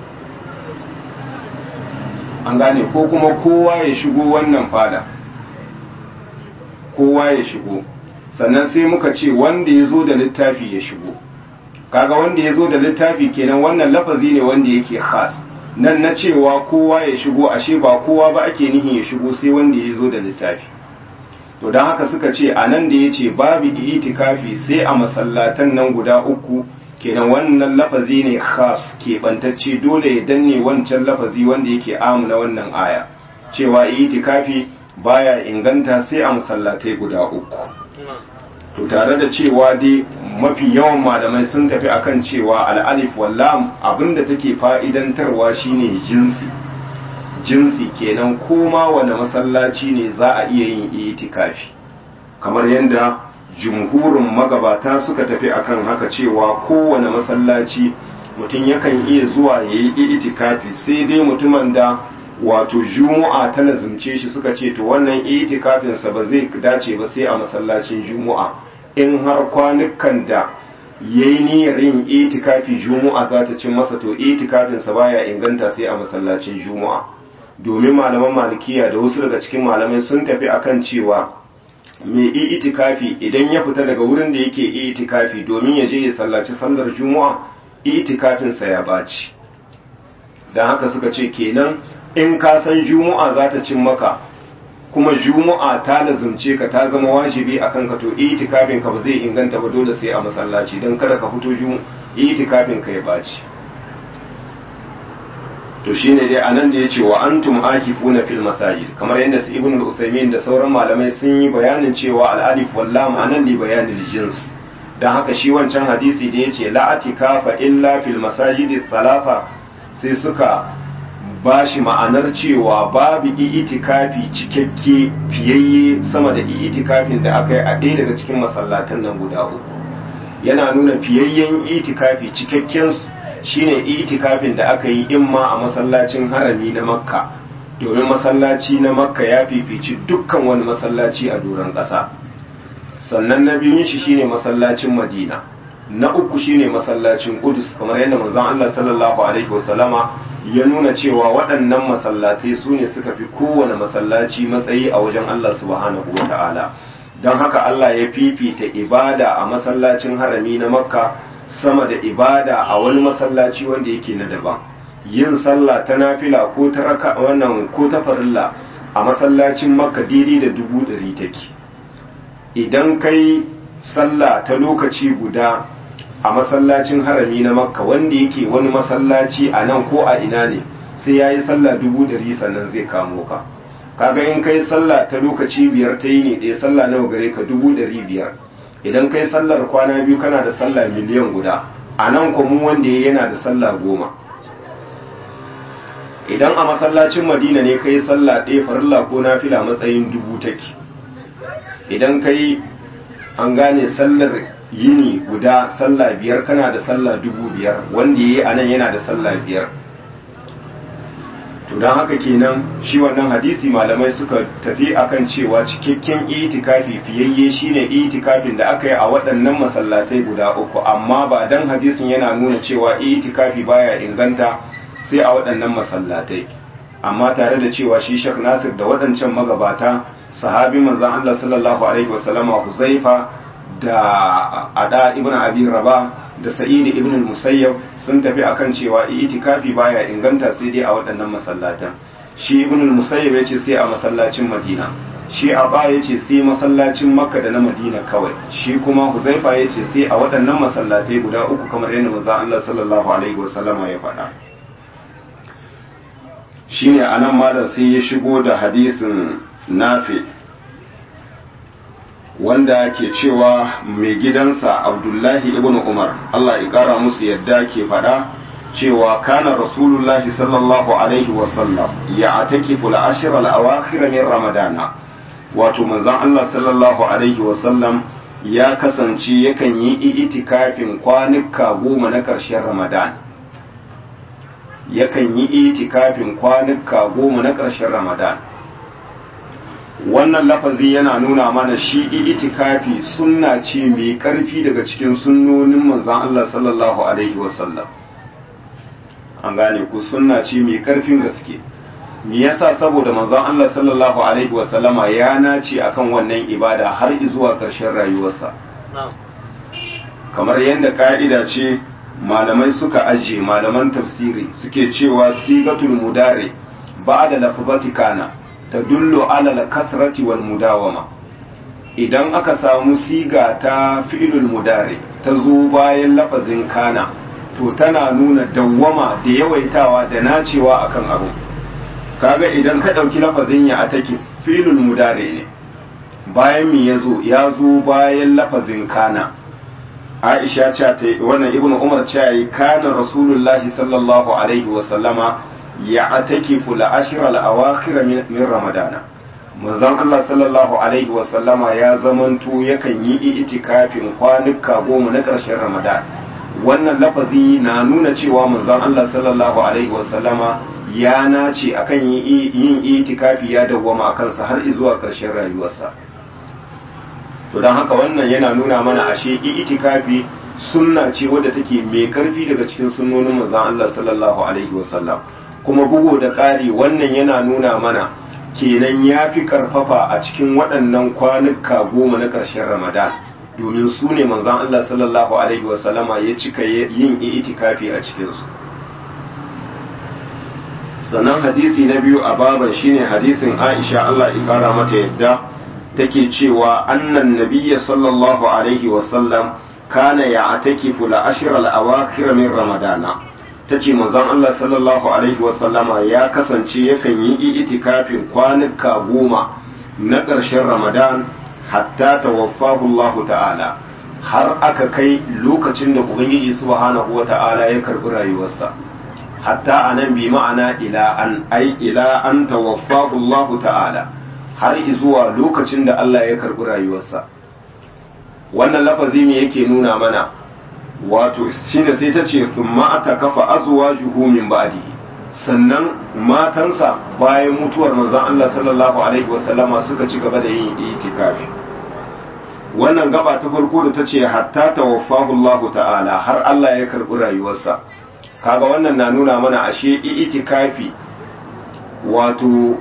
Speaker 1: an gane ko kuma kowa ya shigo wannan fada kowa ya shigo sannan sai muka ce wanda ya zo da littafi ya shigo kaga wanda ya zo da littafi kenan wannan lafazi ne wanda yake khas nan na cewa kowa ya shigo ashe ba kowa ba ake nihin ya shigo sai wanda ya zo da littafi to don haka suka ce a nan da ya ce babu itikafi sai a masallatan nan guda uku kenan wannan lafazi ne khas keɓantacce dole ya danne wancan lafazi wanda yake amuna wannan aya cewa itikafi baya inganta sai a masallatai guda uku to tare da cewa dai mafi yawan malamai sun tafi akan cewa al'alif wallam abinda take fa'idantarwa shine jinsi jinsi kenan koma wani masallaci ne za a iya yin itikafi kamar yadda jumhurin magabata suka tafi akan haka cewa kowane masallaci mutum yakan iya zuwa ya yi itikafi sai dai mutumin da wato juma'a ta lazimce shi suka ce to wannan itikafinsa ba zai dace ba sai a masallacin juma'a in har kwanukan da ya yi niyyar yin itikafi juma'a za ta cin masa to itikafinsa baya inganta sai a masallacin juma'a domin malaman malikiya da wasu daga cikin malamai sun tafi akan cewa mai itikafi idan ya fita daga wurin da yake itikafi domin ya je ya sallaci sallar juma'a itikafinsa ya baci don haka suka ce kenan in ka san juma'a za ta cin maka kuma juma'a ta lazumce ka ta zama wajibi a kanka to itikafin ka ba zai inganta ba dole sai a masallaci don kada ka fito itikafin ka ya baci to shine dai anan da yace wa antum akifuna fil masajid kamar yadda su ibnu al-usaymin da sauran malamai sun yi bayanin cewa al-alif wal lam anan li bayanil jins dan haka shi wancan hadisi da yace la atikafa illa fil masajid thalatha sai suka bashi ma'anar cewa babu itikafi cikakke fiyayye sama da itikafin da aka yi a ɗaya daga cikin masallatan nan guda uku yana nuna fiyayyen itikafi cikakken shine itikafin da aka yi imma a masallacin harami na makka domin masallaci na makka ya fifici dukkan wani masallaci a doron ƙasa sannan na biyun shi shine masallacin madina na uku shine masallacin Qudus kamar yadda manzon Allah sallallahu alaihi wasallama ya nuna cewa waɗannan masallatai su ne suka fi kowane masallaci matsayi a wajen Allah subhanahu wata'ala don haka Allah ya fifita ibada a masallacin harami na makka sama da ibada a wani masallaci wanda yake na daban yin sallah ta nafila ko ta raka wannan ko ta farilla a masallacin makka daidai da dubu ɗari take idan kai sallah ta lokaci guda a masallacin harami na makka wanda yake wani masallaci a nan ko a ina ne sai ya yi sallah dubu ɗari sannan zai kamo ka kaga in kai sallah ta lokaci biyar ta yi ne ɗaya sallah nawa gare ka dubu ɗari biyar idan kai sallar kwana biyu kana da sallah miliyan guda a nan kwamu wanda yana da sallah goma idan a masallacin madina ne kai sallah ɗaya farilla ko nafila matsayin dubu take idan kai an gane sallar yini guda sallah biyar kana da sallah dubu biyar wanda ya yi a nan yana da sallah biyar to don haka kenan shi wannan hadisi malamai suka tafi akan cewa cikakken itikafi fiyayye shine itikafin da aka yi a waɗannan masallatai guda uku amma ba dan hadisin yana nuna cewa itikafi baya inganta sai a waɗannan masallatai amma tare da cewa shi Sheikh Nasir da waɗancan magabata sahabi manzon Allah sallallahu alaihi wasallama Huzaifa da Ada ibn Abi Rabah da Sa'id ibn al-Musayyab sun tafi akan cewa itikafi baya inganta sai dai a waɗannan masallatan shi ibn al-Musayyab yace sai a masallacin Madina shi Aba yace sai masallacin Makka da na Madina kawai shi kuma Huzaifa yace sai a waɗannan masallatai guda uku kamar yadda manzon Allah sallallahu alaihi wasallama ya faɗa shine anan malam sai ya shigo da hadisin nafi wanda ke cewa mai gidansa abdullahi ibn umar Allah ya kara musu yadda ke fada cewa kana rasulullahi sallallahu alaihi wasallam ya atakifu al-ashr al-awakhir min ramadana wato manzon Allah sallallahu alaihi wasallam ya kasance yakan yi itikafin kwanuka goma na ƙarshen ramadan yakan yi itikafin kwanuka goma na ƙarshen ramadan wannan lafazi yana nuna mana shi itikafi sunna ce mai ƙarfi daga cikin sunnonin manzon Allah sallallahu alaihi wasallam an gane ku sunna ce mai ƙarfin gaske me yasa saboda manzon Allah sallallahu alaihi wasallama ya nace akan wannan ibada har zuwa ƙarshen rayuwarsa kamar yadda ka'ida ce malamai suka aje malaman tafsiri suke cewa sigatul mudare ba'da lafzati kana tadullu ala al-kasrati wal mudawama idan aka samu siga ta fi'ilul mudare ta zo bayan lafazin kana to tana nuna dawwama da yawaitawa da nacewa akan abu kaga idan ka dauki lafazin ya ataki fi'ilul mudare ne bayan mi yazo ya zo bayan lafazin kana Aisha ce ta wannan Ibn Umar ce yi kana Rasulullahi sallallahu alaihi wa sallama ya atakifu la ashra al awakhir min Ramadana manzon Allah sallallahu alaihi wa sallama ya zamanto yakan yi itikafin kwanuka goma na ƙarshen Ramadan wannan lafazi na nuna cewa manzon Allah sallallahu alaihi wa sallama ya nace akan yin itikafi ya dawwama akan sa har zuwa ƙarshen rayuwarsa to don haka wannan yana nuna mana ashe itikafi sunna ce wadda take mai karfi daga cikin sunnonin manzon Allah sallallahu alaihi wasallam kuma bugu da ƙari wannan yana nuna mana kenan ya fi karfafa a cikin waɗannan kwanuka goma na ƙarshen ramadan domin su ne manzon Allah sallallahu alaihi wasallama ya cika yin itikafi a cikinsu sannan hadisi na biyu a baban shine hadisin aisha Allah ya kara mata yadda take cewa annan nabiyya sallallahu alaihi wasallam kana ya atakifu la ashir al-awakhir min ramadana tace manzon Allah sallallahu alaihi wasallama ya kasance yakan yi itikafin kwanuka goma na ƙarshen ramadan hatta tawaffahu Allah ta'ala har aka kai lokacin da ubangiji subhanahu wa ta'ala ya karbi rayuwarsa hatta anan bi ma'ana ila an ai ila an tawaffahu Allah ta'ala har zuwa lokacin da Allah ya karɓi rayuwarsa wannan lafazi me yake nuna mana wato shine sai ta ce thumma atakafa azwajuhu min ba'dihi sannan matansa bayan mutuwar manzon Allah sallallahu alaihi wasallama suka ci gaba da yin itikafi wannan gaba ta farko da ta ce hatta tawaffahu Allah ta'ala har Allah ya karɓi rayuwarsa kaga wannan na nuna mana ashe itikafi wato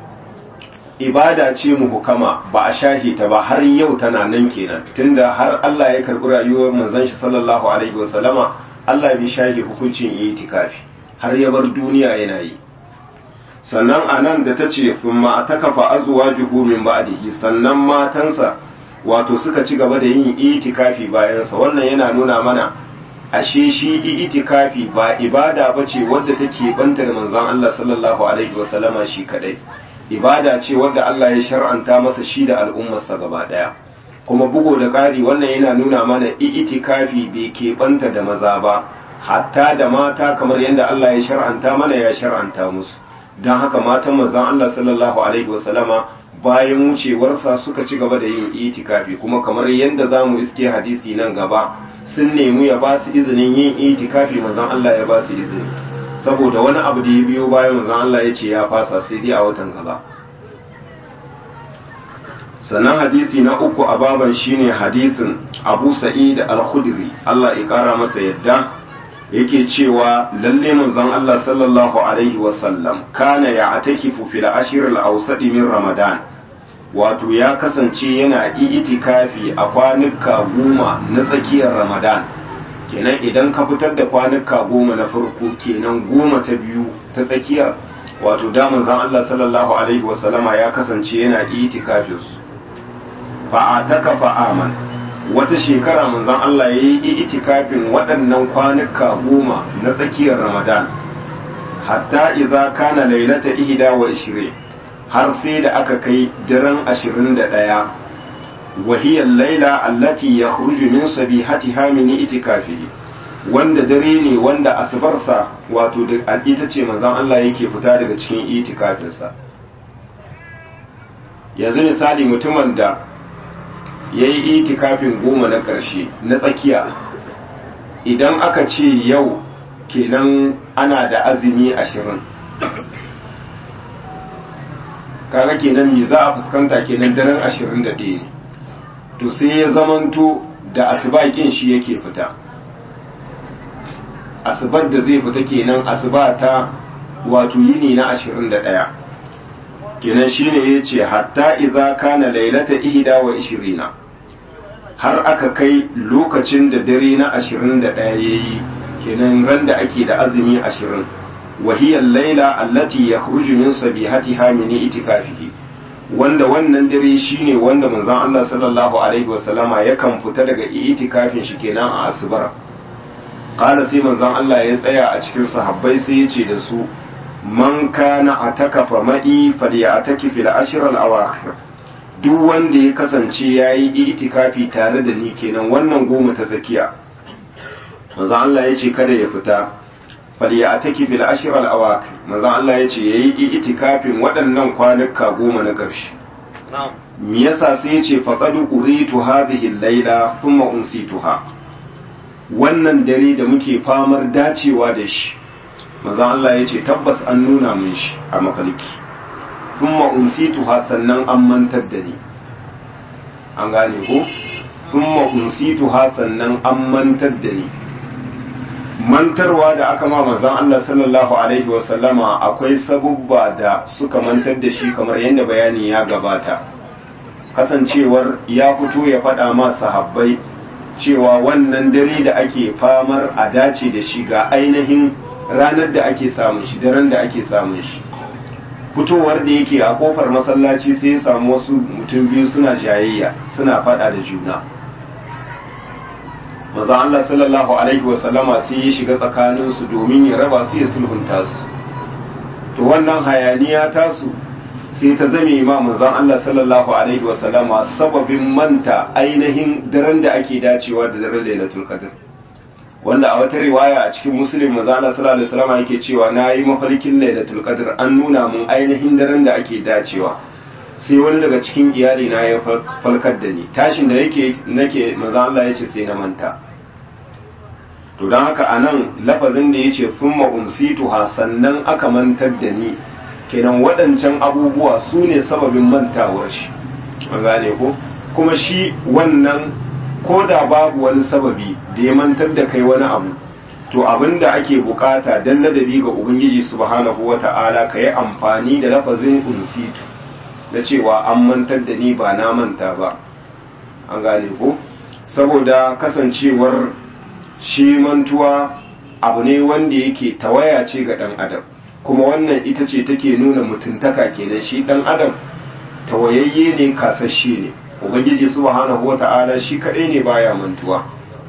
Speaker 1: ibada ce muhukama ba a shahi ta ba har yau tana nan kenan tunda har Allah ya karbi rayuwar manzon shi sallallahu alaihi wasallama Allah bai shahi hukuncin itikafi har ya bar duniya yana yi sannan anan da tace thumma atakafa azwajuhu min ba'dihi sannan matansa wato suka ci gaba da yin itikafi bayan sa wannan yana nuna mana ashe shi itikafi ba ibada bace wadda take banta da manzon Allah sallallahu alaihi wasallama shi kadai ibada ce wadda Allah ya shar'anta masa shi da al'ummarsa gaba daya kuma bugo da ƙari wannan yana nuna mana itikafi bai keɓanta da maza ba hatta da mata kamar yadda Allah ya shar'anta mana ya shar'anta musu don haka matan manzon Allah sallallahu alaihi wasallama bayan wucewarsa suka ci gaba da yin itikafi kuma kamar yadda za mu iske hadisi nan gaba sun nemi ya ba su izinin yin itikafi manzon Allah ya ba su izini saboda wani abu da ya biyo bayan manzon Allah ya ce ya fasa sai dai a watan gaba sannan hadisi na uku a baban shine hadisin Abu Sa'id al-Khudri Allah ya kara masa yadda yake cewa lalle manzon Allah sallallahu alaihi wasallam kana ya atakifu fil ashir al awsat min ramadan wato ya kasance yana itikafi a kwanuka goma na tsakiyar ramadan kenan idan ka fitar da kwanuka goma na farko kenan goma ta biyu ta tsakiyar wato da manzon Allah sallallahu alaihi wasallama ya kasance yana itikafin su fa ataka fa aman wata shekara manzon Allah ya yi itikafin waɗannan kwanuka goma na tsakiyar Ramadan hatta idza kana lailata ihda wa ishirin har sai da aka kai daren ashirin da ɗaya wahiyar laila allati ya min sabihatiha min itikafihi wanda dare ne wanda asubarsa wato da ita ce manzon Allah yake fita daga cikin itikafinsa yanzu misali mutumin da ya yi itikafin goma na ƙarshe na tsakiya idan aka ce yau kenan ana da azumi ashirin kaga kenan me za a fuskanta kenan daren ashirin da ɗaya to sai ya zamanto da asubakin shi yake fita asubar da zai fita kenan asuba ta wato yini na ashirin da ɗaya kenan shine ya ce hatta iza kana lailata ihda wa ishirina har aka kai lokacin da dare na ashirin da ɗaya ya yi kenan ran da ake da azumi ashirin wahiyar laila allati ya min sabihatiha min itikafihi wanda wannan dare shine wanda manzon Allah sallallahu alaihi wasallama yakan fita daga itikafin shi kenan a asubar qala sai manzon Allah ya tsaya a cikin sahabbai sai ya ce da su man kana atakafa ma'i falyataki fil ashr al awakhir duk wanda ya kasance yayi itikafi tare da ni kenan wannan goma ta tsakiya manzon Allah ya ce kada ya fita falyataki fil ashr al awakhir manzon Allah ya ce yayi itikafin waɗannan kwanuka goma na ƙarshe me yasa sai ya ce faqad uritu hadhihi al-laila thumma unsituha wannan dare da muke famar dacewa da shi maza Allah ya ce tabbas an nuna min shi a mafarki thumma unsituha sannan an mantar da ni an gane ko thumma unsituha sannan an mantar da ni mantarwa da aka ma manzon Allah sallallahu alaihi wa sallama akwai sabubba da suka mantar da shi kamar yadda bayani ya gabata kasancewar ya fito ya faɗa ma sahabbai cewa wannan dare da ake famar a dace da shi ga ainihin ranar da ake samun shi daren da ake samun shi fitowar da yake a kofar masallaci sai ya samu wasu mutum biyu suna jayayya suna faɗa da juna maza Allah sallallahu alaihi wasallama sai ya shiga tsakaninsu domin ya raba su ya sulhunta su to wannan hayaniya tasu sai ta zame ma manzon Allah sallallahu alaihi wasallama sababin manta ainihin daren da ake dacewa da daren Lailatul Qadr wanda a wata riwaya a cikin Muslim manzon Allah sallallahu alaihi wasallama yake cewa nayi mafarkin Lailatul Qadr an nuna mun ainihin daren da ake dacewa sai wani daga cikin iyali na ya falkar da ni tashin da nake nake manzon Allah yace sai na manta to don haka anan lafazin da yace thumma unsituha sannan aka mantar da ni kenan waɗancan abubuwa su ne sababin mantawar shi an gane ko kuma shi wannan ko da babu wani sababi da ya mantar da kai wani abu to abin da ake bukata dan ladabi ga ubangiji subhanahu wata'ala ka yi amfani da lafazin unsitu na cewa an mantar da ni ba na manta ba an gane ko saboda kasancewar shi mantuwa abu ne wanda yake tawaya ce ga ɗan adam kuma wannan ita ce take nuna mutuntaka kenan shi dan adam tawayayye ne kasashe ne ubangiji subhanahu wata'ala shi kadai ne baya mantuwa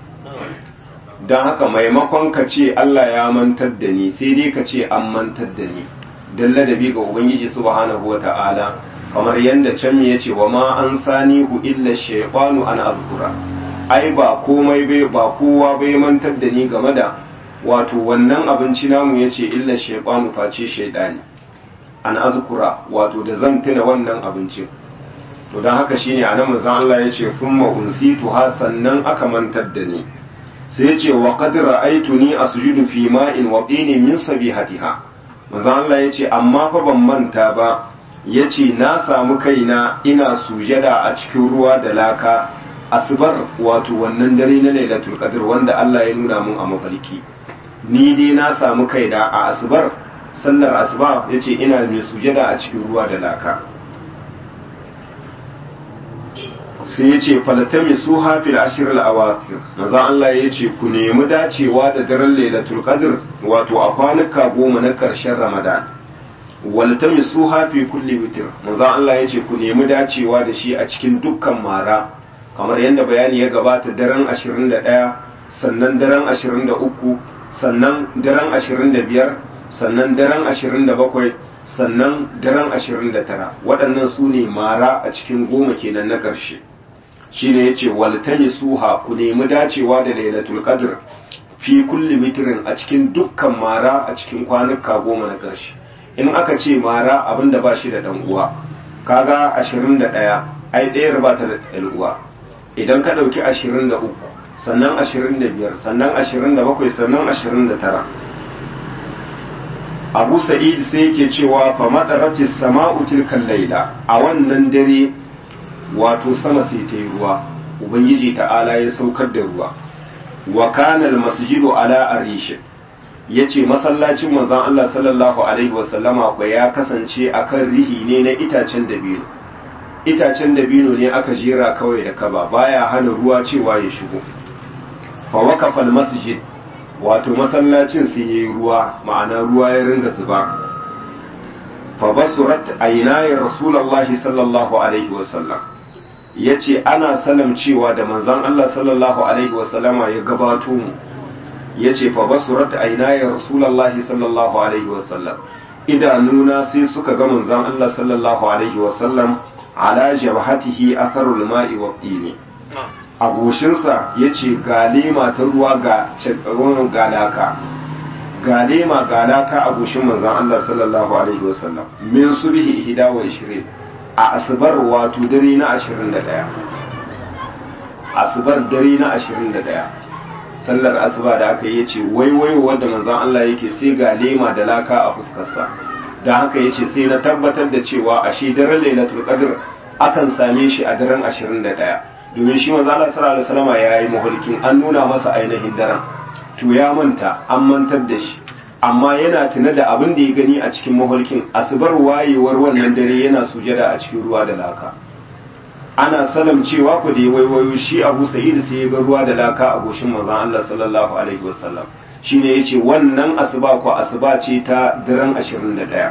Speaker 1: don haka maimakon ka ce Allah ya mantar da ni sai dai ka ce an mantar da ni don ladabi ga ubangiji subhanahu wata'ala kamar yadda can ya ce wa ma an sani hu illa shaytanu an azkura ai ba komai bai ba kowa bai mantar da ni game da wato wannan abinci namu ya ce illa shaifanu face shaidani an azkura wato da zan tuna wannan abincin to don haka shine a nan manzon Allah ya ce thumma unsitu ha sannan aka mantar da ni sai ya ce wa qad ra'aytuni asjudu fi ma'in wa tinin min sabihatiha manzon Allah ya ce amma fa ban manta ba ya ce na samu kaina ina sujada a cikin ruwa da laka asubar wato wannan dare na lailatul qadr wanda Allah ya nuna mun a mafarki ni dai na samu kaina a asubar sallar asuba yace ina mai sujada a cikin ruwa da laka sai ya ce falatami su hafil ashirar awatir maza Allah ya ce ku nemi dacewa da daren lailatul qadr wato a kwanuka goma na ƙarshen ramadan waltami su hafi kulli witir maza Allah ya ce ku nemi dacewa da shi a cikin dukkan mara kamar yadda bayani ya gabata daren 21 sannan daren 23 sannan daren 25 sannan daren 27 sannan daren 29 waɗannan su ne mara a cikin goma kenan na ƙarshe shi ne ya ce waltani suha ku nemi dacewa da lailatul qadr fi kulli mitrin a cikin dukkan mara a cikin kwanuka goma na ƙarshe in aka ce mara abin da ba shi da ɗan uwa kaga 21 ai ɗayar ba ta da ɗan uwa idan ka ɗauki 23 sannan 25 sannan 27 sannan 29 abu sa'id sai yake cewa fa madarati sama'u tilkal laila a wannan dare wato sama sai ta yi ruwa ubangiji ta'ala ya saukar da ruwa wa kana masjidu ala arish yace masallacin manzon Allah sallallahu alaihi wasallama ko ya kasance akan rihi ne na itacen dabino itacen dabino ne aka jera kawai da kaba baya hana ruwa cewa ya shigo fa waqafa masjid wato masallacin sai yayi ruwa ma'ana ruwa ya ringa zuba fa basurat aynayi rasulullahi sallallahu alaihi wasallam yace ana salam cewa da manzon Allah sallallahu alaihi wasallama ya gabato mu yace fa basurat aynayi rasulullahi sallallahu alaihi wasallam idanuna sai suka ga manzon Allah sallallahu alaihi wasallam ala jabhatihi atharul ma'i wa tini a goshinsa ya ce ga lema ta ruwa ga galaka ga lema galaka a goshin manzan Allah sallallahu alaihi wasallam min subhi ihda wa ishirin a asibar wato dare na ashirin da ɗaya asibar dare na ashirin da ɗaya sallar asuba da aka yi ce waiwaiwa wanda manzan Allah yake sai ga lema da laka a fuskarsa da haka ya ce sai na tabbatar da cewa a shi daren lailatul qadr akan same shi a daren ashirin da ɗaya domin shi manzo Allah sallallahu alaihi wasallam ya yi mahulkin an nuna masa ainihin daren to ya manta an mantar da shi amma yana tuna da abin da ya gani a cikin mahulkin asubar wayewar wannan dare yana sujada a cikin ruwa da laka ana salam cewa ku da ya waiwayo shi Abu Sa'id sai ya ga ruwa da laka a goshin manzo Allah sallallahu alaihi wasallam shine yace wannan asuba ko asuba ce ta daren 21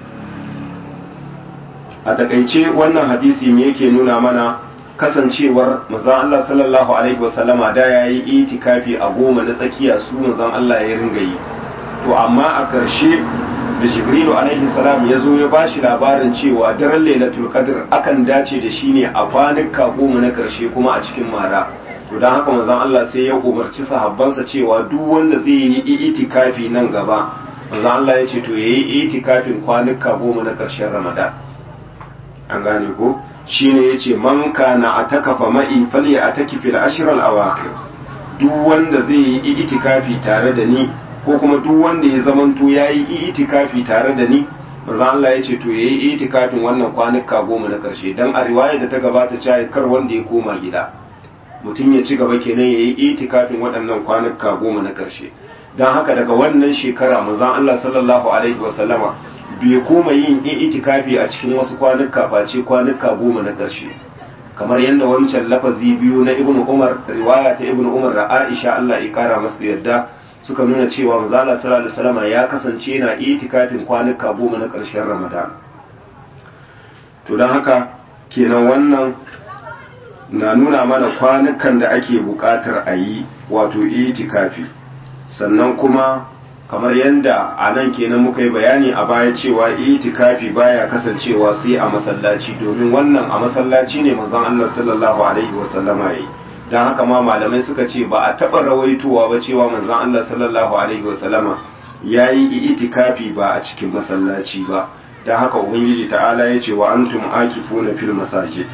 Speaker 1: a takaice wannan hadisi me yake nuna mana kasancewar manzon Allah sallallahu alaihi wasallama da ya yi itikafi a goma na tsakiya su manzon Allah ya ringa yi to amma a ƙarshe da jibrilu alaihi salam ya zo ya ba shi labarin cewa daren lailatul qadr akan dace da shi ne a kwanuka goma na ƙarshe kuma a cikin mara to don haka manzon Allah sai ya umarci sahabbansa cewa duk wanda zai yi itikafi nan gaba manzon Allah ya ce to yayi itikafin kwanuka goma na ƙarshen Ramadan an gane ko shine yace man kana atakafa ma'i fali ataki fil ashr al awaqir duk wanda zai yi itikafi tare da ni ko kuma duk wanda ya zamanto yayi itikafi tare da ni manzo Allah yace to yayi itikafin wannan kwanuka goma na karshe dan a riwaya da ta gabata cewa kar wanda ya koma gida mutum ya ci gaba kenan yayi itikafin waɗannan kwanuka goma na karshe dan haka daga wannan shekara manzo Allah sallallahu alaihi wasallama bai koma yin itikafi a cikin wasu kwanuka face kwanuka goma na ƙarshe kamar yadda wancan lafazi biyu na ibnu umar riwaya ta ibnu umar da aisha Allah ya kara masa yadda suka nuna cewa manzala sallallahu alaihi wasallam ya kasance yana itikafin kwanuka goma na ƙarshen ramadan to don haka kenan wannan na nuna mana kwanukan da ake buƙatar a yi wato itikafi sannan kuma kamar yadda a nan kenan muka yi bayani a baya cewa itikafi baya kasancewa sai a masallaci domin wannan a masallaci ne manzon Allah sallallahu alaihi wasallama yayi dan haka ma malamai suka ce ba a taba rawaitowa ba cewa manzon Allah sallallahu alaihi wasallama yayi itikafi ba a cikin masallaci ba dan haka ubangiji ta'ala ya ce wa antum akifuna fil masajid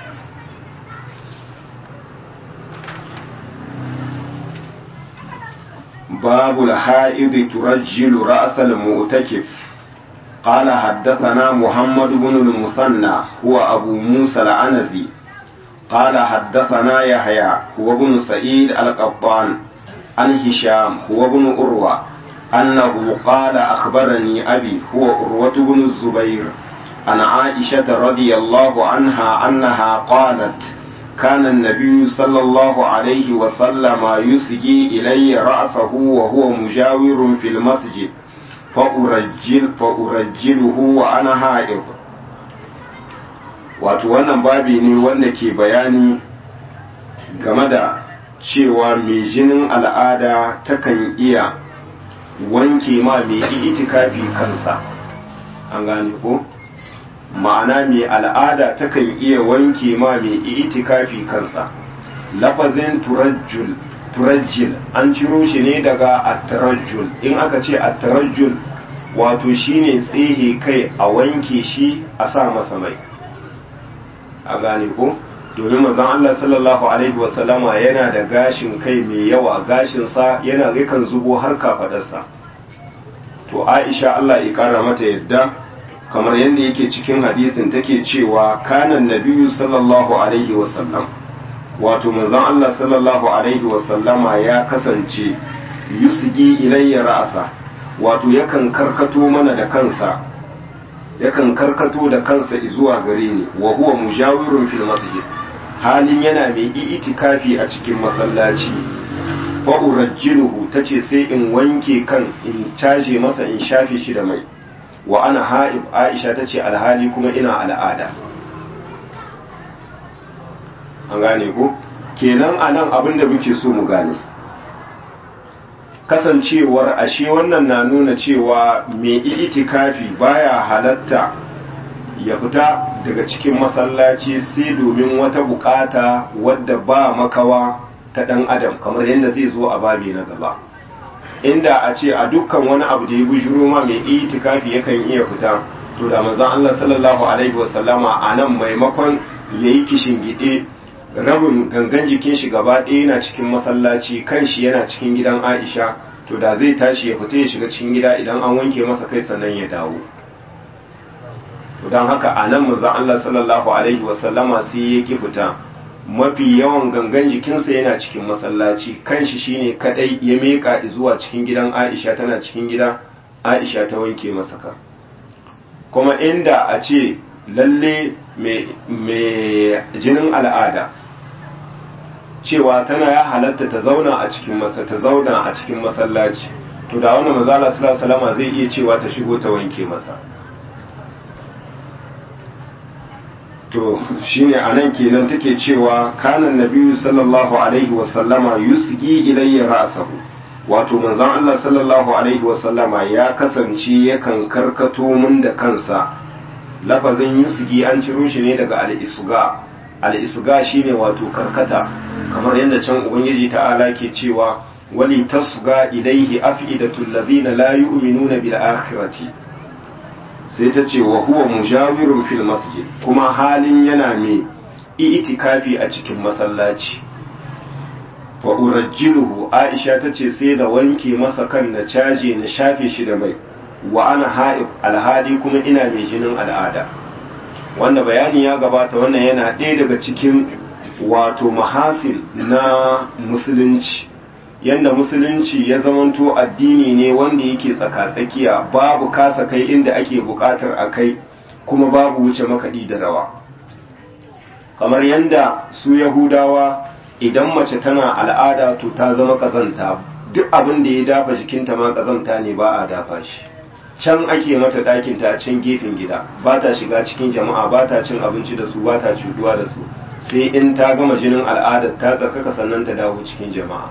Speaker 1: باب الحائض ترجل رأس المؤتكف قال حدثنا محمد بن المثنى هو أبو موسى العنزي قال حدثنا يحيى هو بن سعيد القطان عن هشام هو ابن أروى أنه قال أخبرني أبي هو أروة بن الزبير عن عائشة رضي الله عنها أنها قالت كان النبي صلى الله عليه وسلم يسجي إلي رأسه وهو مجاور في المسجد فأرجل فأرجله وأنا حائض wato wannan babi ne wanda ke bayani game da cewa mai jinin al'ada takan iya wanke ma mai itikafi kansa an gane ko ma'ana mai al'ada takan iya wanke ma mai itikafi kansa lafazin turajjul turajjil an ciro shi ne daga attarajjul in aka ce attarajjul wato shine tsehe kai a wanke shi a sa masa mai a gane ko domin manzon Allah sallallahu alaihi wasallama yana da gashin kai mai yawa gashinsa yana yakan zubo har kafadarsa to Aisha Allah ya kara mata yadda kamar yadda yake cikin hadisin take cewa kanan nabiyyu sallallahu alaihi wasallam wato manzon Allah sallallahu alaihi wasallama ya kasance yusgi ilayya ra'asa wato yakan karkato mana da kansa yakan karkato da kansa zuwa gare ni wa huwa mujawirun fil masjid halin yana mai itikafi a cikin masallaci fa urajjiluhu tace sai in wanke kan in caje masa in shafe shi da mai wa ana ha'ib aisha tace alhali kuma ina al'ada an gane ko kenan anan abin da muke so mu gane kasancewar ashe wannan na nuna cewa mai itikafi baya halatta ya fita daga cikin masallaci sai domin wata bukata wadda ba makawa ta dan adam kamar yadda zai zo a babi na gaba inda a ce a dukkan wani abu da ya bujuro ma mai itikafi yakan iya fita to da manzon Allah sallallahu alaihi wasallama a nan maimakon yayi kishin gide rabin gangan jikin shi gaba ɗaya yana cikin masallaci kan shi yana cikin gidan Aisha to da zai tashi ya fita ya shiga cikin gida idan an wanke masa kai sannan ya dawo to don haka a nan manzon Allah sallallahu alaihi wasallama sai ya ki fita mafi yawan gangan jikinsa yana cikin masallaci kan shi shine kadai ya meka zuwa cikin gidan Aisha tana cikin gida Aisha ta wanke masa ka kuma inda a ce lalle mai jinin al'ada cewa tana ya halatta ta zauna a cikin masa ta zauna a cikin masallaci to da wannan manzala sallallahu alaihi zai iya cewa ta shigo ta wanke masa to shine anan kenan take cewa kanan nabiyyu sallallahu alaihi wasallama yusgi ilayya ra'sahu wato manzon Allah sallallahu alaihi wasallama ya kasance yakan karkato mun da kansa lafazin yusgi an ciro shi ne daga al-isga al-isga shine wato karkata kamar yadda can ubangiji ta'ala ke cewa wali tasga ilaihi afidatul ladina la yu'minuna bil akhirati sai ta ce wa huwa mujawirun fil masjid kuma halin yana mai itikafi a cikin masallaci fa urajjiluhu aisha ta ce sai da wanke masa kan na caje na shafe shi da mai wa ana ha'ib alhali kuma ina mai jinin al'ada wanda bayani ya gabata wannan yana ɗaya daga cikin wato mahasil na musulunci yanda musulunci ya zamanto addini ne wanda yake tsaka-tsakiya babu kasa kai inda ake buƙatar a kai kuma babu wuce makaɗi da rawa kamar yanda su yahudawa idan mace tana al'ada to ta zama ƙazanta duk abin da ya dafa jikinta ma ƙazanta ne ba a dafa shi can ake mata ɗakin ta can gefen gida ba ta shiga cikin jama'a ba ta cin abinci da su ba ta cuduwa da su sai in ta gama jinin al'adar ta tsarkaka sannan ta dawo cikin jama'a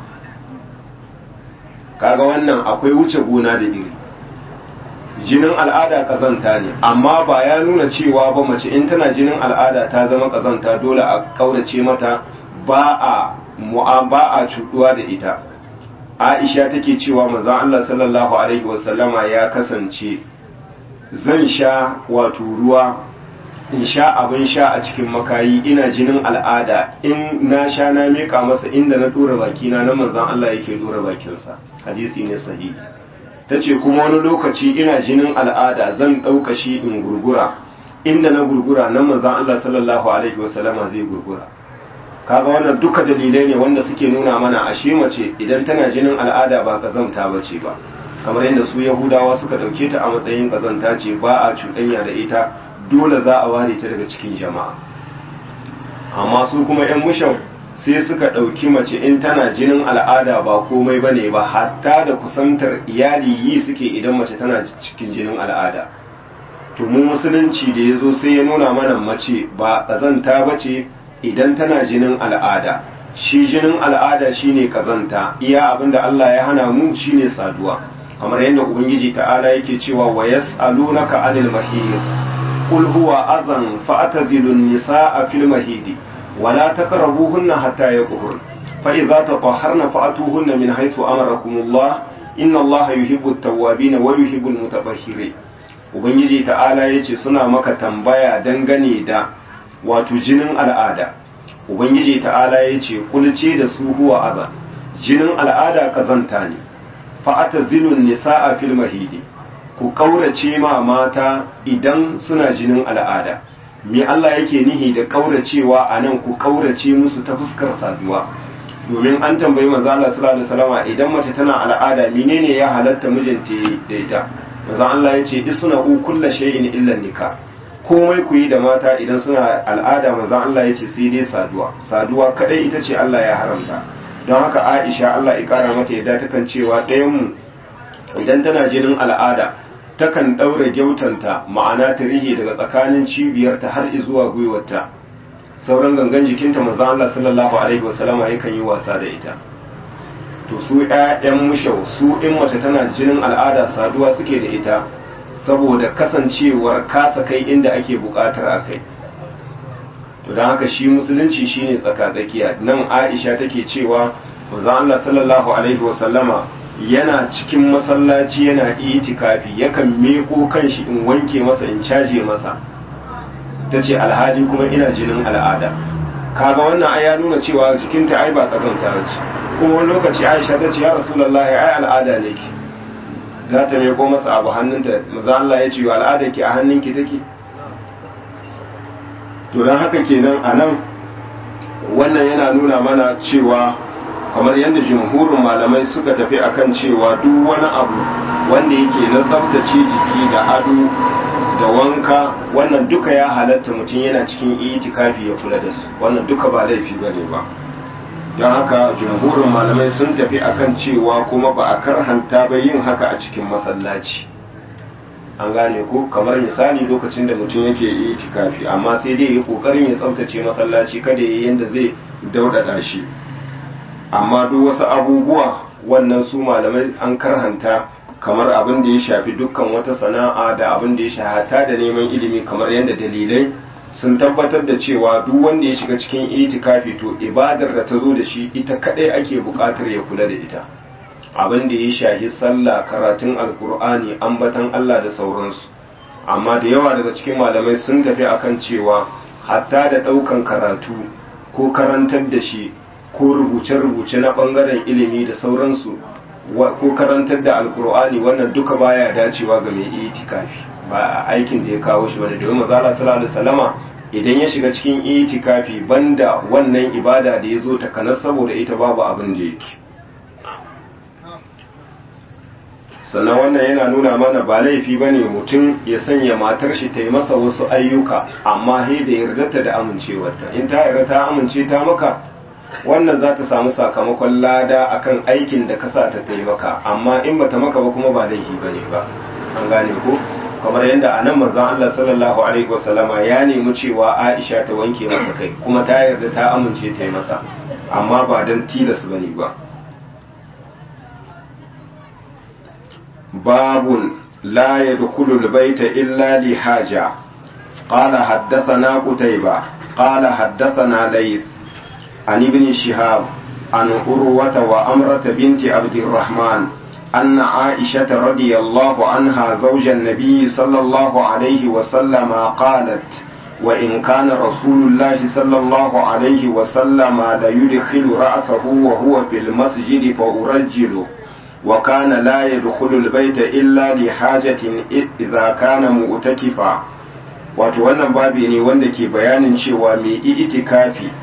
Speaker 1: kaga wannan akwai wuce gona da iri jinin al'ada kazanta ne amma ba ya nuna cewa ba mace in tana jinin al'ada ta zama kazanta dole a kaurace mata ba a ba a cuduwa da ita aisha take cewa manzon Allah sallallahu alaihi wasallama ya kasance zan sha wato ruwa in sha abin sha a cikin makayi ina jinin al'ada in na sha na mika masa inda na dora bakina na manzon Allah yake dora bakinsa hadisi ne sahihi tace kuma wani lokaci ina jinin al'ada zan ɗauka shi in gurgura inda na gurgura nan manzon Allah sallallahu alaihi wasallama zai gurgura kaga wannan duka dalilai ne wanda suke nuna mana ashe mace idan tana jinin al'ada ba kazamta ba ce ba kamar yadda su yahudawa suka ɗauke ta a matsayin kazanta ce ba a cuɗanya da ita dole za a ware ta daga cikin jama'a amma su kuma 'yan mushan sai suka ɗauki mace in tana jinin al'ada ba komai ba ne ba hatta da kusantar iyali yi suke idan mace tana cikin jinin al'ada to mu musulunci da ya zo sai ya nuna mana mace ba ƙazanta ba ce idan tana jinin al'ada shi jinin al'ada shine ƙazanta iya abinda Allah ya hana mu shine saduwa kamar yadda ubangiji ta'ala yake cewa wa yas'alunaka anil mahid qul huwa adhan fa'tazilun nisaa fil mahidi ولا تقربوهن حتى يطهرن فإذا تطهرن فأتوهن من حيث أمركم الله إن الله يحب التوابين ويحب المتطهرين ubangiji ta'ala ya ce suna maka tambaya dangane da wato jinin al'ada ubangiji ta'ala ya ce kulce da su huwa aza jinin al'ada kazanta ne fa'ata zilun nisa'a fil mahidi ku kaurace ma mata idan suna jinin al'ada me Allah yake nihi da kauracewa a nan ku kaurace musu ta fuskar saduwa domin an tambayi manzo Allah sallallahu alaihi wasallam idan mace tana al'ada menene ya halatta mijinta da ita manzo Allah ya ce isna u kullu shay'in illa nikah komai ku yi da mata idan suna al'ada manzo Allah ya ce sai dai saduwa saduwa kadai ita ce Allah ya haramta don haka Aisha Allah ya kara mata yadda takan cewa ɗayan mu idan tana jinin al'ada takan ɗaura gyautanta ma'ana ta rihe daga tsakanin cibiyarta har zuwa gwiwarta sauran gangan jikinta manzon Allah sallallahu alaihi wasallama yakan yi wasa da ita to su ƴaƴan mushau su in mace tana jinin al'ada saduwa suke da ita saboda kasancewar kasa kai inda ake buƙatar a kai to don haka shi musulunci shine tsaka-tsakiya nan Aisha take cewa manzon Allah sallallahu alaihi wasallama yana cikin masallaci yana itikafi yakan meko kanshi in wanke masa in caje masa ta ce alhali kuma ina jinin al'ada kaga wannan ai ya nuna cewa jikinta ai ba kazanta ce kuma wani lokaci aisha ta ce ya rasulullahi ai al'ada ne ki za ta meko masa abu hannunta maza Allah ya ce wa al'ada ki a hannunki take to don haka kenan a nan wannan yana nuna mana cewa kamar yadda jumhurin malamai suka tafi akan cewa duk wani abu wanda yake na tsaftace jiki da ado da wanka wannan duka ya halatta mutum yana cikin itikafi ya kula da su wannan duka ba laifi bane ba don haka jumhurin malamai sun tafi akan cewa kuma ba a karhanta ba yin haka a cikin masallaci an gane ko kamar misali lokacin da mutum yake itikafi amma sai dai ya kokarin ya tsaftace masallaci kada ya yi yanda zai daudada shi amma duk wasu abubuwa wannan su malamai an karhanta kamar abin da ya shafi dukkan wata sana'a da abin da ya shahata da neman ilimi kamar yadda dalilai sun tabbatar da cewa duk wanda ya shiga cikin itikafi to ibadar da ta zo da shi ita kadai ake bukatar ya kula da ita abin da ya shahi sallah karatun alkur'ani ambatan Allah da sauransu amma da yawa daga cikin malamai sun tafi akan cewa hatta da daukan karatu ko karantar da shi ko rubuce-rubuce na bangaren ilimi da sauransu ko karantar da alkur'ani wannan duka baya dacewa ga mai itikafi ba aikin da ya kawo shi bane domin mazala sallallahu alaihi wasallama idan ya shiga cikin itikafi banda wannan ibada da ya zo ta kanar saboda ita babu abin da yake sannan wannan yana nuna mana ba laifi bane mutum ya sanya matar shi ta yi masa wasu ayyuka amma he da yardarta da amincewarta in ta yarda ta amince ta maka wannan za ta samu sakamakon lada akan aikin da ka sa ta taimaka amma in bata maka ba kuma ba laifi bane ba an gane ko kamar yadda a nan manzon Allah sallallahu alaihi wasallama ya nemi cewa Aisha ta wanke masa kai kuma ta yarda ta amince ta yi masa amma ba dan tilas bane ba babun la yadkhulu al-bayta illa li haja qala haddathana qutayba qala haddathana layth عن ابن شهاب عن عروة وأمرة بنت عبد الرحمن أن عائشة رضي الله عنها زوج النبي صلى الله عليه وسلم قالت وإن كان رسول الله صلى الله عليه وسلم ليدخل رأسه وهو في المسجد فأرجله وكان لا يدخل البيت إلا لحاجة إذا كان مؤتكفا wato wannan babi ne wanda ke bayanin cewa mai itikafi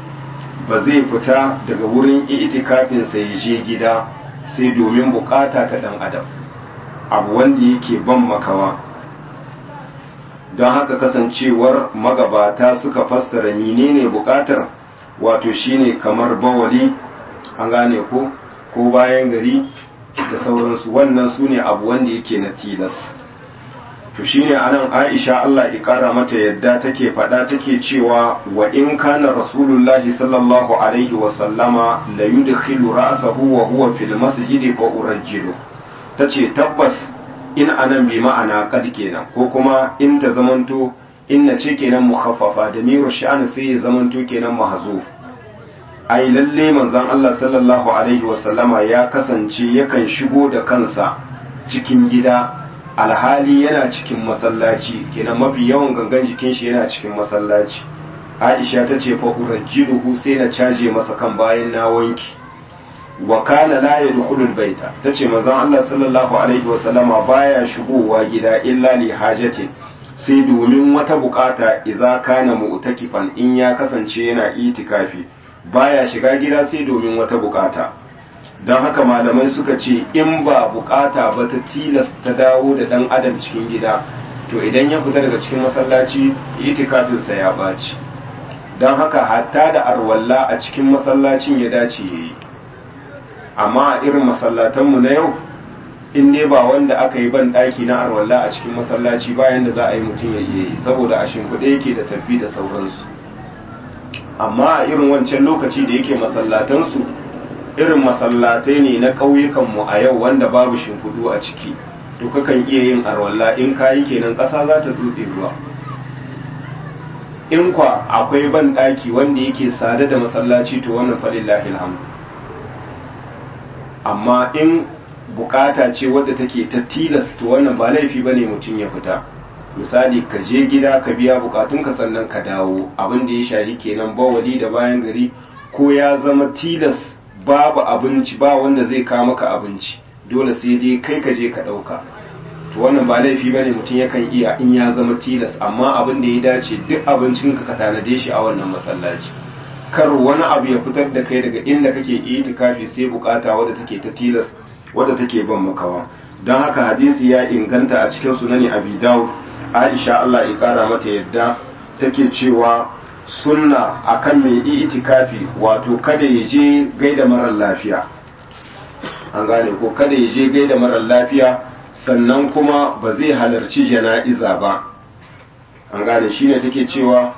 Speaker 1: ba zai fita daga wurin itikafin sa ya je gida sai domin bukata ta dan adam abu wanda yake ban makawa don haka kasancewar magabata suka fassara menene bukatar wato shine kamar bawali an gane ko ko bayan gari da sauransu wannan su ne abu wanda yake na tilas to shine anan Aisha Allah ya kara mata yadda take faɗa take cewa wa in kana rasulullahi sallallahu alaihi wa sallama la yudkhilu ra'sahu wa huwa fil masjidi fa urajjilu tace tabbas in anan bi ma'ana kad kenan ko kuma in ta zamanto in na ce kenan mukhaffafa da miru sha'an sai ya zamanto kenan mahzuf ai lalle manzon Allah sallallahu alaihi wa sallama ya kasance yakan shigo da kansa cikin gida alhali yana cikin masallaci kenan mafi yawan gangan jikin shi yana cikin masallaci Aisha ta ce fa urajjiluhu sai na caje masa kan bayan na wanki wa kana la yadkhulu albayta tace manzon Allah sallallahu alaihi wa sallama baya shigowa gida illa li hajati sai domin wata bukata idza kana mu'takifan in ya kasance yana itikafi baya shiga gida sai domin wata bukata don haka malamai suka ce in ba bukata ba ta tilasta dawo da dan adam cikin gida to idan ya fita daga cikin masallaci itikafinsa ya baci don haka hatta da arwalla a cikin masallacin ya dace ya yi amma a irin masallatanmu na yau in ne ba wanda aka yi ban daki na arwalla a cikin masallaci bayan da za a yi mutum ya iya yi saboda a shimfiɗe yake da tafi da sauransu amma a irin wancan lokaci da yake masallatansu irin masallatai ne na ƙauyukanmu a yau wanda babu shimfiɗu a ciki to kakan iya yin arwalla in kayi kenan ƙasa za ta tsutse ruwa in kwa akwai ban ɗaki wanda yake sada da masallaci to wannan falillahi alhamdu amma in bukata ce wadda take ta tilas to wannan ba laifi ba ne mutum ya fita misali ka je gida ka biya bukatunka sannan ka dawo abin da ya shahi kenan bawali da bayan gari ko ya zama tilas babu abinci ba wanda zai kawo maka abinci dole sai dai kai ka je ka ɗauka to wannan ba laifi ba ne mutum yakan iya in ya zama tilas amma abin da ya dace duk abincin ka ka tanade shi a wannan masallaci kar wani abu ya fitar da kai daga inda kake itikafi sai bukata wadda take ta tilas wadda take ban makawa don haka hadisi ya inganta a cikin sunani abi dawud aisha Allah ya kara mata yadda take cewa sunna akan mai itikafi wato kada ya je gaida marar lafiya an gane ko kada ya je gaida marar lafiya sannan kuma ba zai halarci jana'iza ba an gane shine take cewa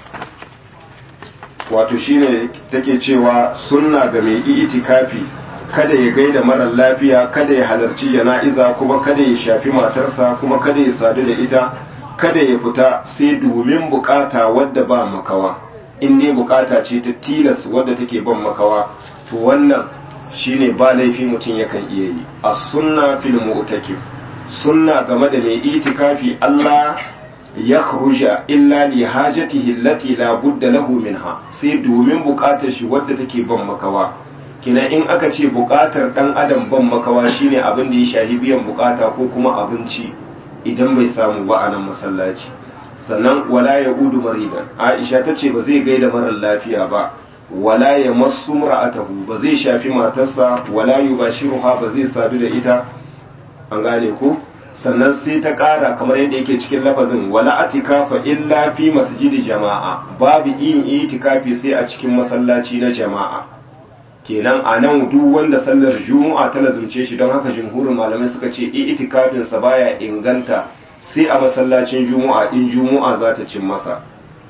Speaker 1: wato shine take cewa sunna ga mai itikafi kada ya gaida marar lafiya kada ya halarci jana'iza kuma kada ya shafi matarsa kuma kada ya sadu da ita kada ya fita sai domin bukata wadda ba makawa in ne bukata ce ta tilas wadda take ban makawa to wannan shine ba laifi mutum yakan iya yi a sunna fil mu'takif sunna game da mai itikafi Allah ya khruja illa li hajatihi allati la budda lahu minha sai domin bukatar shi wadda take ban makawa kina in aka ce bukatar dan adam ban makawa shine abin da ya shahi biyan bukata ko kuma abinci idan bai samu ba a nan masallaci sannan wala ya udu maridan aisha ta ce ba zai gaida marar lafiya ba wala ya masu ra'atahu ba zai shafi matarsa wala yubashiruha ba zai sadu da ita an gane ko sannan sai ta ƙara kamar yadda yake cikin lafazin wala atikafa illa fi masjidi jama'a babu yin itikafi sai a cikin masallaci na jama'a kenan a nan duk wanda sallar juma'a ta lazumce shi don haka jumhurin malamai suka ce itikafin sa baya inganta sai a masallacin juma'a in juma'a za ta cin masa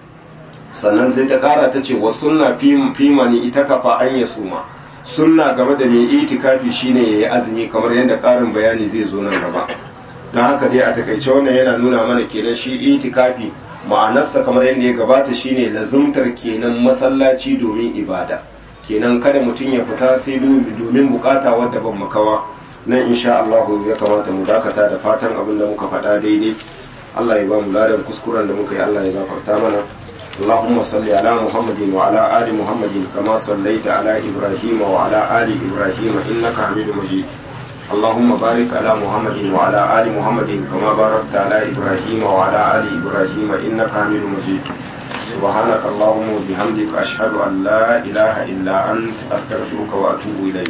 Speaker 1: sannan sai ta ƙara ta ce wa sunna fi mani ita kafa an ya suma sunna game da mai itikafi shine yayi azumi kamar yadda ƙarin bayani zai zo nan gaba don haka dai a takaice wannan yana nuna mana kenan shi itikafi ma'anarsa kamar yadda ya gabata shine lazumtar kenan masallaci domin ibada kenan kada mutum ya fita sai domin bukata wadda ban makawa nan insha Allah ya kamata mu dakata da fatan abin da muka faɗa daidai Allah ya ba mu ladan kuskuren da muka yi Allah ya gafarta mana اللهم صل على محمد وعلى آل محمد كما صليت على إبراهيم وعلى آل إبراهيم إنك حميد مجيد اللهم بارك على محمد وعلى آل محمد كما باركت على إبراهيم وعلى آل إبراهيم إنك حميد مجيد سبحانك اللهم وبحمدك أشهد أن لا إله إلا أنت أستغفرك وأتوب إليك